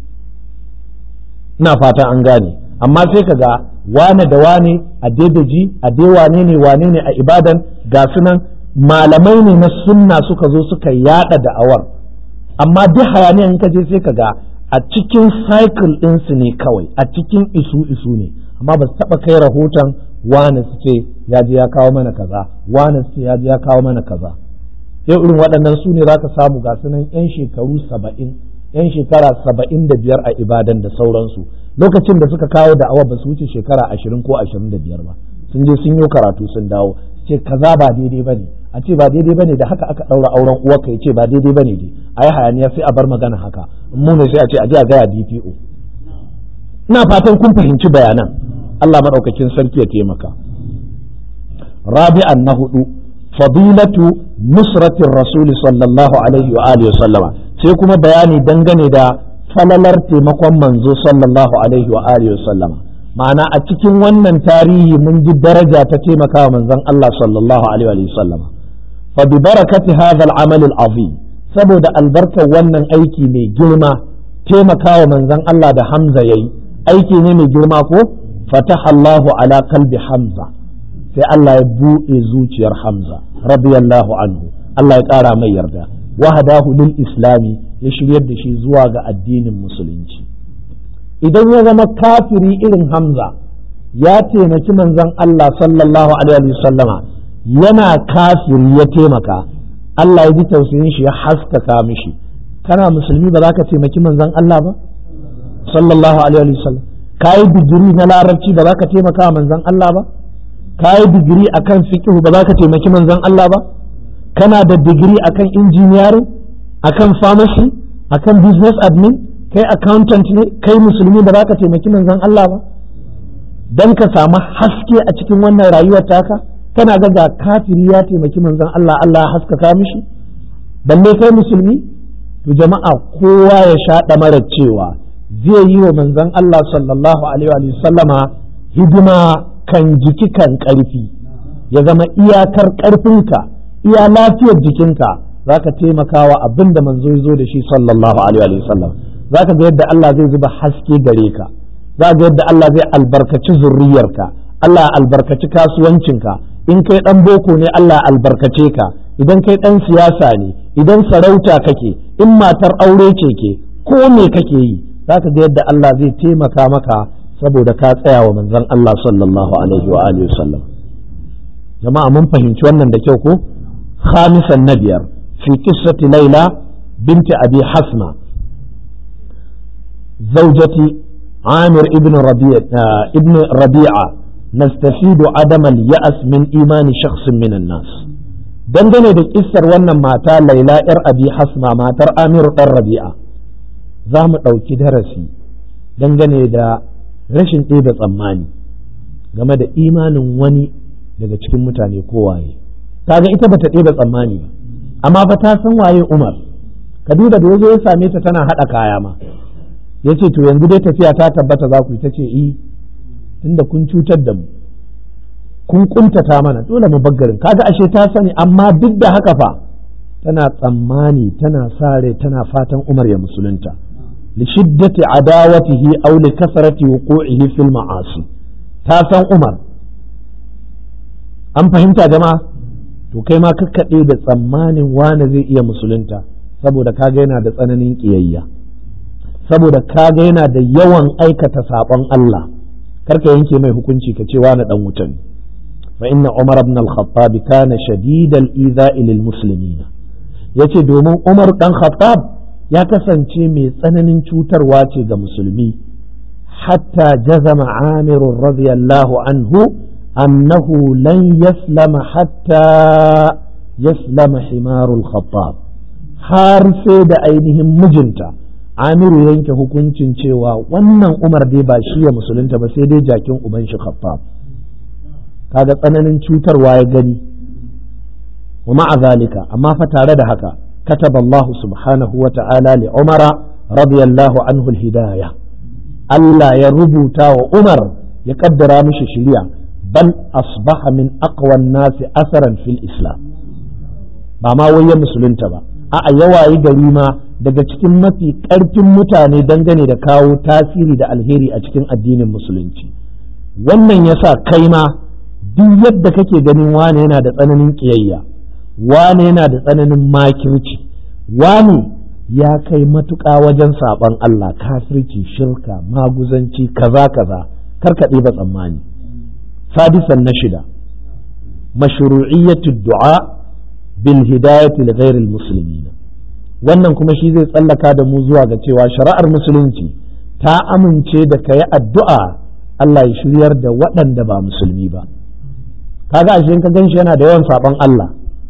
ina fata an gane amma sai ka ga wane da wane a daidaji a dai wane ne wane ne a ibadan ga sunan malamai ne na sunna suka zo suka yada da'awar amma duk hayaniyan ka je sai ka ga a cikin cycle ɗinsu ne kawai a cikin isu isu ne amma ba su taɓa kai rahoton wane su ce ya je ya kawo mana kaza wane su ce ya je ya kawo mana kaza yau irin waɗannan su ne za ka samu ga sunan 'yan shekaru saba'in 'yan shekara saba'in da biyar a ibadan da sauransu lokacin da suka kawo da'awa ba su wuce shekara ashirin ko ashirin da biyar ba sun je sun yi karatu sun dawo ce kaza ba daidai ba ne a ce ba daidai ba ne da haka aka ɗaura auren uwarka ya ce ba daidai ba ne dai a yi hayaniya sai a bar magana haka mu ne sai a ce a je a gaya DPO ina fatan kun fahimci bayanan Allah maɗaukakin sarki ya taimaka rabi'an na hudu fadilatu nusratin rasuli sallallahu alaihi wa alihi sallama sai kuma bayani dangane da falalar taimakon manzo sallallahu alaihi wa alihi sallama ma'ana a cikin wannan tarihi mun ji daraja ta taimaka wa manzon Allah sallallahu alaihi wa sallama fa bi barakati hadha al-amal al-azim saboda albarkar wannan aiki mai girma taimaka wa manzon Allah da Hamza yayi aiki ne mai girma ko fataha Allahu ala qalbi Hamza sai Allah ya buɗe zuciyar Hamza radiyallahu anhu Allah ya ƙara mai yarda wahadahu lil islami ya shiryar da shi zuwa ga addinin musulunci idan ya zama kafiri irin Hamza ya taimaki manzon Allah sallallahu alaihi wasallama yana kafiri ya taimaka Allah ya ji tausayin shi ya haskaka mishi kana musulmi ba za ka taimaki manzon Allah ba sallallahu alaihi wasallam ka yi digiri na larabci ba za ka taimaka manzon Allah ba ka yi digiri akan fiqh ba za ka taimaki manzon Allah ba kana da digiri akan engineering akan pharmacy akan business admin kai accountant ne kai musulmi ba za ka taimaki manzon Allah ba dan ka samu haske a cikin wannan rayuwar taka kana ga ga kafiri ya taimaki manzon Allah Allah ya haskaka mishi balle kai musulmi to jama'a kowa ya sha mara cewa zai yi wa manzon Allah sallallahu alaihi wa sallama hidima kan jiki kan ƙarfi ya zama iyakar ƙarfinka iya lafiyar jikinka zaka taimaka wa abin da manzo ya zo da shi sallallahu alaihi wa sallam zaka ga yadda Allah zai zuba haske gare ka za ga yadda Allah zai albarkaci zurriyarka Allah ya albarkaci kasuwancinka in kai dan boko ne Allah ya albarkace ka idan kai dan siyasa ne idan sarauta kake in matar aure ce ke ko me kake yi zaka ga yadda Allah zai taimaka maka saboda ka tsaya wa manzon Allah sallallahu alaihi wa alihi sallam jama'a mun fahimci wannan da kyau ko khamisan na biyar fi qissati laila binti abi hasma زوجتي عامر ابن ربيع ابن ربيعة نستفيد عدم اليأس من إيمان شخص من الناس dangane da kissar wannan mata laila yar abi hasma matar amiru ɗan rabi'a za mu ɗauki darasi dangane da rashin ɗebe tsammani game da imanin wani daga cikin mutane kowaye kaga ita bata ɗebe tsammani ba amma fa ta san waye umar ka duba da yazo ya same ta tana haɗa kaya ma ya ce to yanzu dai tafiya ta tabbata za ku yi ta ce i tunda kun cutar da mu kun kuntata mana dole mu baggarin kaga ashe ta sani amma duk da haka fa tana tsammani tana sa rai tana fatan Umar ya musulunta li shiddati adawatihi aw li kasrati wuqu'ihi fil ma'asi ta san Umar an fahimta jama'a to kai ma kakkaɗe da tsammanin wane zai iya musulunta saboda kaga yana da tsananin ƙiyayya saboda kaga yana da yawan aikata saɓon Allah karka yanke mai hukunci ka ce wani dan wuta ne fa inna Umar ibn al-Khattab kana shadid al-idha'i lil muslimin yace domin Umar dan Khattab ya kasance mai tsananin cutarwa ce ga musulmi hatta jazama Amir radiyallahu anhu annahu lan yaslama hatta yaslama himarul Khattab har sai da ainihin mijinta amiru yanke hukuncin cewa wannan umar dai ba shi ya musulunta ba sai dai jakin uban shi khaffaf kaga tsananin cutarwa ya gani wa ma'a zalika amma fa tare da haka kataba Allah subhanahu wa ta'ala li umara radiyallahu anhu al-hidayah Allah ya rubuta wa Umar ya kaddara mishi shiriya bal asbaha min aqwan nasi asaran fil islam ba ma wai ya musulunta ba a'a yawayi gari ma daga cikin mafi ƙarfin mutane dangane da kawo tasiri da alheri a cikin addinin musulunci wannan yasa kai ma duk yadda kake ganin wane yana da tsananin ƙiyayya wane yana da tsananin makirci wane ya kai matuƙa wajen saɓon Allah kafirci shirka maguzanci kaza kaza karkaɗe ba tsammani sadisan na shida mashru'iyyatu du'a bil hidayati li ghairil muslimin wannan kuma shi zai tsallaka da mu zuwa ga cewa shari'ar musulunci ta amince da ka yi addu'a Allah ya shiryar da waɗanda ba musulmi ba kaga ashe ka gan shi yana da yawan saɓon Allah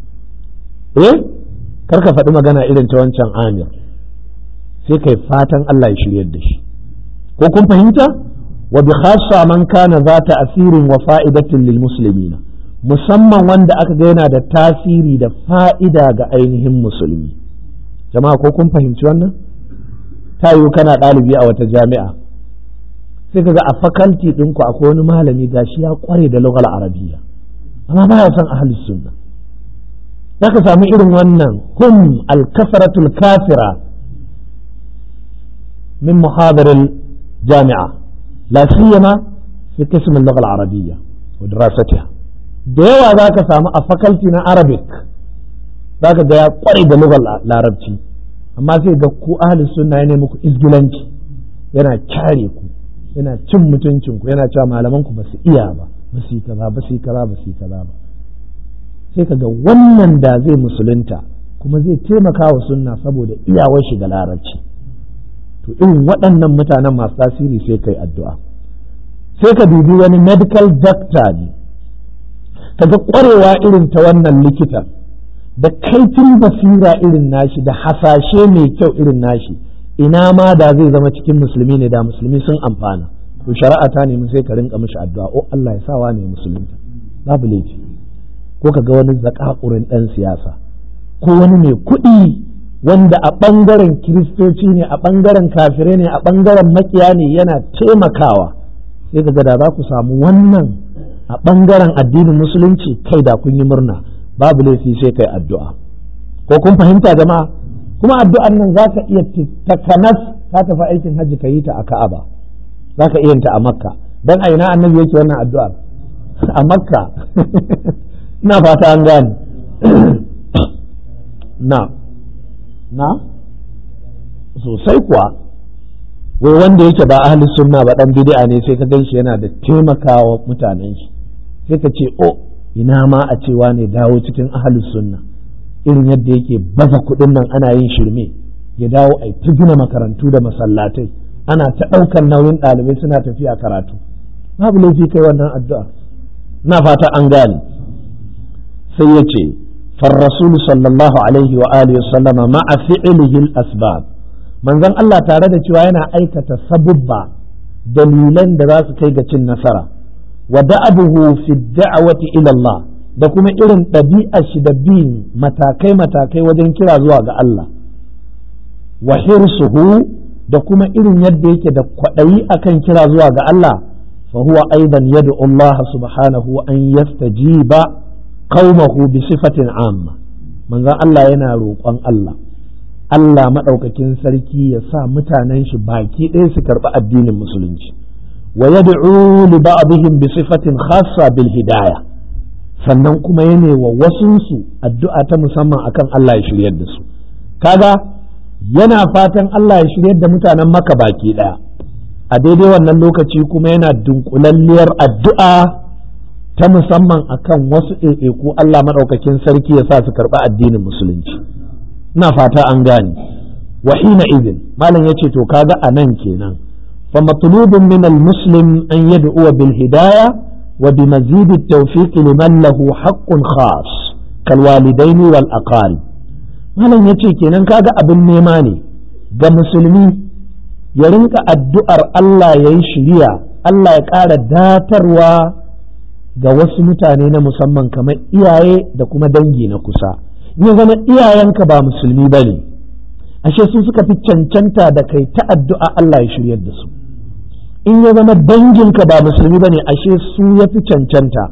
eh kar ka faɗi magana irin ta wancan amir sai kai fatan Allah ya shiryar da shi ko kun fahimta wa bi khassa man kana za ta asirin wa fa'idatin lil muslimina musamman wanda aka ga yana da tasiri da fa'ida ga ainihin musulmi jama'a ko kun fahimci wannan ta yiwu kana ɗalibi a wata jami'a sai ka ga a fakalti ɗinku akwai wani malami gashi ya ƙware da lugal arabiya amma ba ya son ahalus sunna za ka samu irin wannan hum alkasaratul kafira min muhadarin jami'a la siyama fi qism al-lugha al-arabiyya wa dirasatiha da yawa za ka samu a fakalti na arabic za ka ga ya kware da lugar larabci amma sai ga ku ahli sunna ne muku izgilanci yana kyare ku yana cin mutuncin ku yana cewa malaman ku ba su iya ba ba su yi kaza ba su yi kaza ba su yi kaza ba sai ka ga wannan da zai musulunta kuma zai taimaka wa sunna saboda iyawar shi ga larabci to irin waɗannan mutanen masu tasiri sai kai addu'a sai ka dubi wani medical doctor ne kaga ƙwarewa irin ta wannan likitan da kaifin basira irin nashi da hasashe mai kyau irin nashi ina ma da zai zama cikin musulmi ne da musulmi sun amfana to shari'a ta nemi sai ka rinka mishi addu'a o Allah ya sawa ne musulunta babu laifi ko ka ga wani zakakurin dan siyasa ko wani mai kuɗi wanda a ɓangaren kiristoci ne a ɓangaren kafirai ne a ɓangaren makiya ne yana taimakawa sai ka ga da za ku samu wannan a ɓangaren addinin musulunci kai da kun yi murna babu laifi sai kai addu'a ko kun fahimta jama'a kuma addu'ar nan za ka iya takanas ka tafi aikin hajji ka yi ta a ka'aba za ka iya ta a makka don a ina annabi yake wannan addu'ar a makka ina fata an gane na na sosai kuwa wai wanda yake ba ahli sunna ba dan bid'a ne sai ka gan shi yana da taimakawa mutanen shi sai ka ce o ina ma a cewa ne dawo cikin ahli sunna irin yadda yake baza kuɗin nan ana yin shirme ya dawo a ta gina makarantu da masallatai ana ta ɗaukar nauyin ɗalibai suna tafiya karatu babu laifi kai wannan addu'a na fata an gane sai ya ce فالرسول صلى الله عليه وآله وسلم مع فعله الأسباب manzon Allah tare da cewa yana aikata sabubba dalilan da za su kai ga cin nasara wa da'abuhu fi da'awati ila Allah da kuma irin ɗabi'ar shi da bin matakai matakai wajen kira zuwa ga Allah wa hirsuhu da kuma irin yadda yake da kwaɗayi akan kira zuwa ga Allah fa huwa aidan yad'u Allah subhanahu an yastajiba qaumahu bi sifatin amma manzon Allah yana roƙon Allah Allah maɗaukakin sarki ya sa mutanen shi baki ɗaya su karɓi addinin musulunci wa yad'u li ba'dihim bi sifatin khassa bil hidayah sannan kuma yana wa wasunsu addu'a ta musamman akan Allah ya shiryar da su kaga yana fatan Allah ya shiryar da mutanen maka baki ɗaya a daidai wannan lokaci kuma yana dunkulalliyar addu'a ta musamman akan wasu ɗaiɗaiku Allah maɗaukakin sarki ya sa su karɓi addinin musulunci ina fata an gane wa hina izin malam ya ce to kaga a nan kenan fa matlubun min al-muslim an yad'u bil hidaya wa bi mazid at-tawfiq liman lahu haqqun khas kal walidaini wal aqarib malam ya ce kenan kaga abin nema ne ga musulmi ya rinka addu'ar Allah ya yi shiriya Allah ya ƙara datarwa ga wasu mutane na musamman kamar iyaye da kuma dangi na kusa in zama iyayenka ba musulmi ba ne ashe su suka fi cancanta da kai ta addu'a Allah ya shiryar da su in ya zama danginka ba musulmi ba ne ashe su ya fi cancanta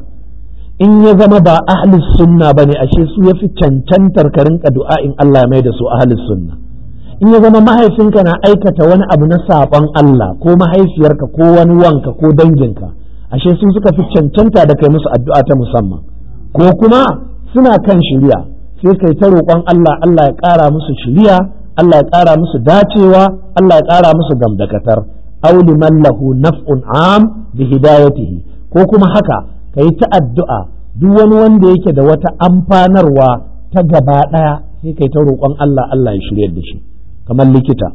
in ya zama ba ahli sunna ba ne ashe su ya fi cancantar ka rinka du'a in Allah ya mai da su ahli sunna in ya zama mahaifinka na aikata wani abu na saɓon Allah ko mahaifiyarka ko wani wanka ko danginka ashe sun suka fi cancanta da kai musu addu'a ta musamman ko kuma suna kan shiriya sai kai ta roƙon Allah Allah ya ƙara musu shiriya Allah ya ƙara musu dacewa Allah ya ƙara musu gamdakatar aw liman lahu naf'un am bi hidayatihi ko kuma haka kai ta addu'a duk wani wanda yake da wata amfanarwa ta gaba ɗaya sai kai ta roƙon Allah Allah ya shiryar da shi kamar likita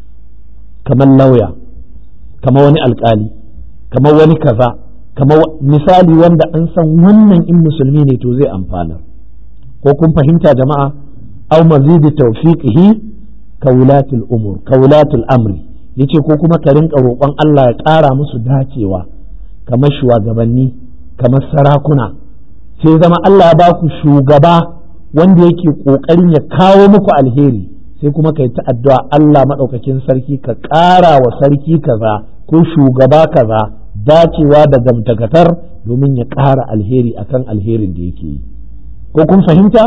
kamar lauya kamar wani alƙali kamar wani kaza kamar misali wanda an san wannan in musulmi ne to zai amfana ko kun fahimta jama'a aw mazidi tawfiqihi kawulatul umur kawulatul amri yace ko kuma ka rinka roƙon Allah ya ƙara musu dacewa kamar shugabanni kamar sarakuna sai zama Allah ya baku shugaba wanda yake ƙoƙarin ya kawo muku alheri sai kuma kai ta addu'a Allah maɗaukakin sarki ka ƙara wa sarki kaza ko shugaba kaza dacewa da gamtakatar domin ya ƙara alheri akan alherin da yake yi ko kun fahimta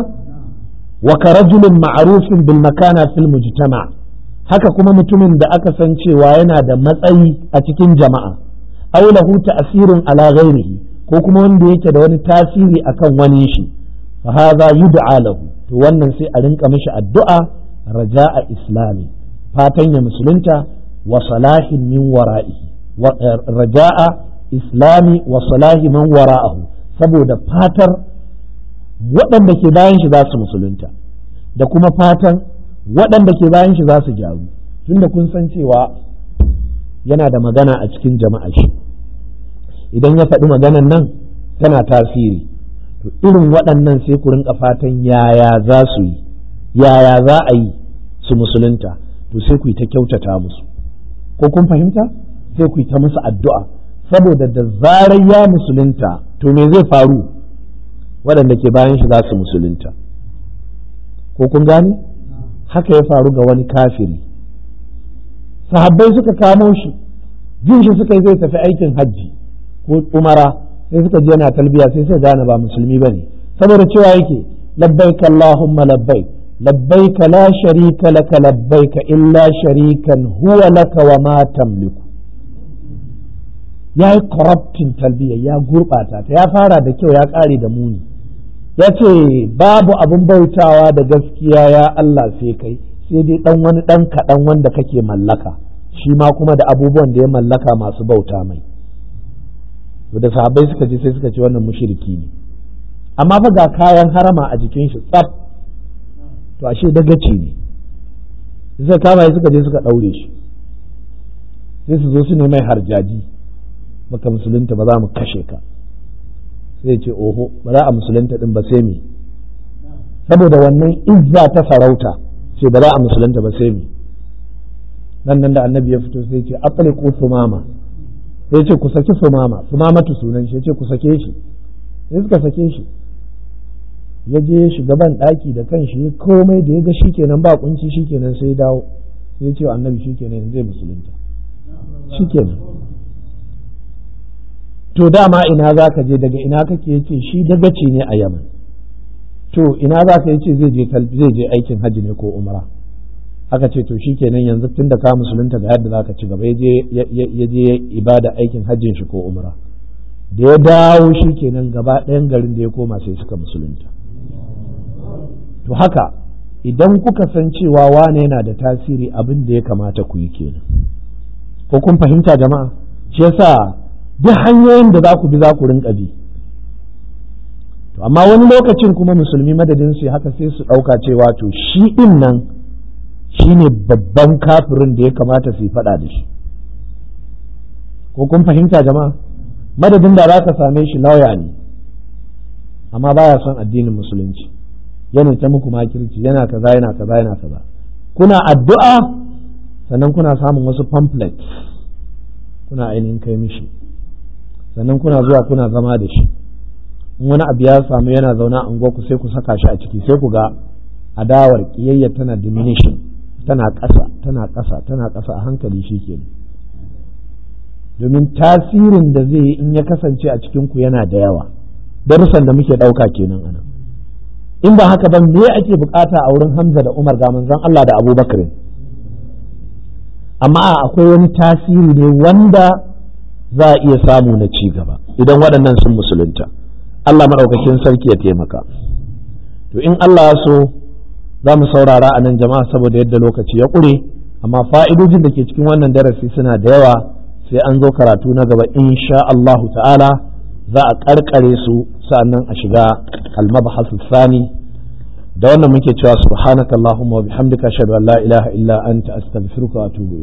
wa ka rajulin ma'arufin bil makana fil mujtama haka kuma mutumin da aka san cewa yana da matsayi a cikin jama'a aw lahu ta'sirun ala ghairihi ko kuma wanda yake da wani tasiri akan wani shi fa hadha yud'a lahu to wannan sai a rinka mishi addu'a raja'a islami fatan ya musulunta wa salahin min wara'ihi raja'a islami wa salahi man wara'ahu saboda fatar waɗanda ke bayan shi za su musulunta da kuma fatan waɗanda ke bayan shi za su gyaru tunda kun san cewa yana da magana a cikin jama'a shi idan ya faɗi maganan nan tana tasiri to irin waɗannan sai ku rinka fatan yaya za su yi yaya za a yi su musulunta to sai ku yi ta kyautata musu ko kun fahimta sai ku yi ta musu addu'a saboda da zarar ya musulunta to me zai faru waɗanda ke bayan shi za su musulunta ko kun gane haka ya faru ga wani kafiri sahabbai suka kamo shi jin shi suka yi zai tafi aikin hajji ko umara sai suka je yana talbiya sai suka gane ba musulmi bane saboda cewa yake labbaik allahumma labbaik labbaika la sharika laka labbaika illa sharikan huwa laka wa ma tamliku ya yi corrupting talbiya ya gurɓata ta ya fara da kyau ya ƙare da muni ya ce babu abin bautawa da gaskiya ya Allah sai kai sai dai ɗan wani ɗan kaɗan wanda kake mallaka shi ma kuma da abubuwan da ya mallaka masu bauta mai da sahabbai suka je sai suka ce wannan mushriki ne amma fa ga kayan harama a jikin shi tsaf to ashe dagaci ne sai kama suka je suka ɗaure shi sai su zo su ne mai harjaji baka musulunta ba za mu kashe ka sai ce oho ba za a musulunta din ba sai me saboda wannan izza ta sarauta ce ba za a musulunta ba sai me nan nan da annabi ya fito sai ce afliqu sumama sai ce ku saki sumama sumamatu sunan shi ce ku sake shi sai suka sake shi ya je shiga ban daki da kan shi komai da ya ga shikenan ba kunci shikenan sai dawo sai ce annabi shikenan zai musulunta shikenan to dama ina za ka je daga ina kake yace shi dagaci ne a yaman to ina za ka yace zai je zai je aikin hajji ne ko umra aka ce to shikenan yanzu tun da ka musulunta ga yadda za ka ci gaba ya je ibada aikin hajjin shi ko umra da ya dawo shikenan gaba ɗayan garin da ya koma sai suka musulunta to haka idan kuka san cewa wane yana da tasiri abin da ya kamata ku yi kenan ko kun fahimta jama'a shi yasa duk hanyoyin da za ku bi za ku rinka bi to amma wani lokacin kuma musulmi madadin su haka sai su ɗauka cewa to shi ɗin nan shi ne babban kafirin da ya kamata su yi faɗa da shi ko kun fahimta jama'a madadin da za ka same shi lauya ne amma baya son addinin musulunci yana ta muku makirci yana kaza yana kaza yana kaza kuna addu'a sannan kuna samun wasu pamphlets kuna ainihin kai mishi sannan kuna zuwa kuna zama da shi in wani abu ya samu yana zaune a ku sai ku saka shi a ciki sai ku ga adawar kiyayya tana diminishing tana ƙasa tana ƙasa tana ƙasa a hankali shi ke domin tasirin da zai yi in ya kasance a cikin ku yana da yawa darussan da muke ɗauka kenan ana in ba haka ba me ake bukata a wurin Hamza da Umar ga manzon Allah da Abubakar amma akwai wani tasiri ne wanda za a iya samu na ci gaba idan waɗannan sun musulunta Allah maɗaukakin sarki ya taimaka to in Allah so za mu saurara a nan jama'a saboda yadda lokaci ya ƙure amma fa'idojin da ke cikin wannan darasi suna da yawa sai an zo karatu na gaba insha Allah ta'ala za a ƙarƙare su sa'annan a shiga almabhasu sani da wannan muke cewa subhanakallahumma wa bihamdika ashhadu an la ilaha illa anta astaghfiruka wa atubu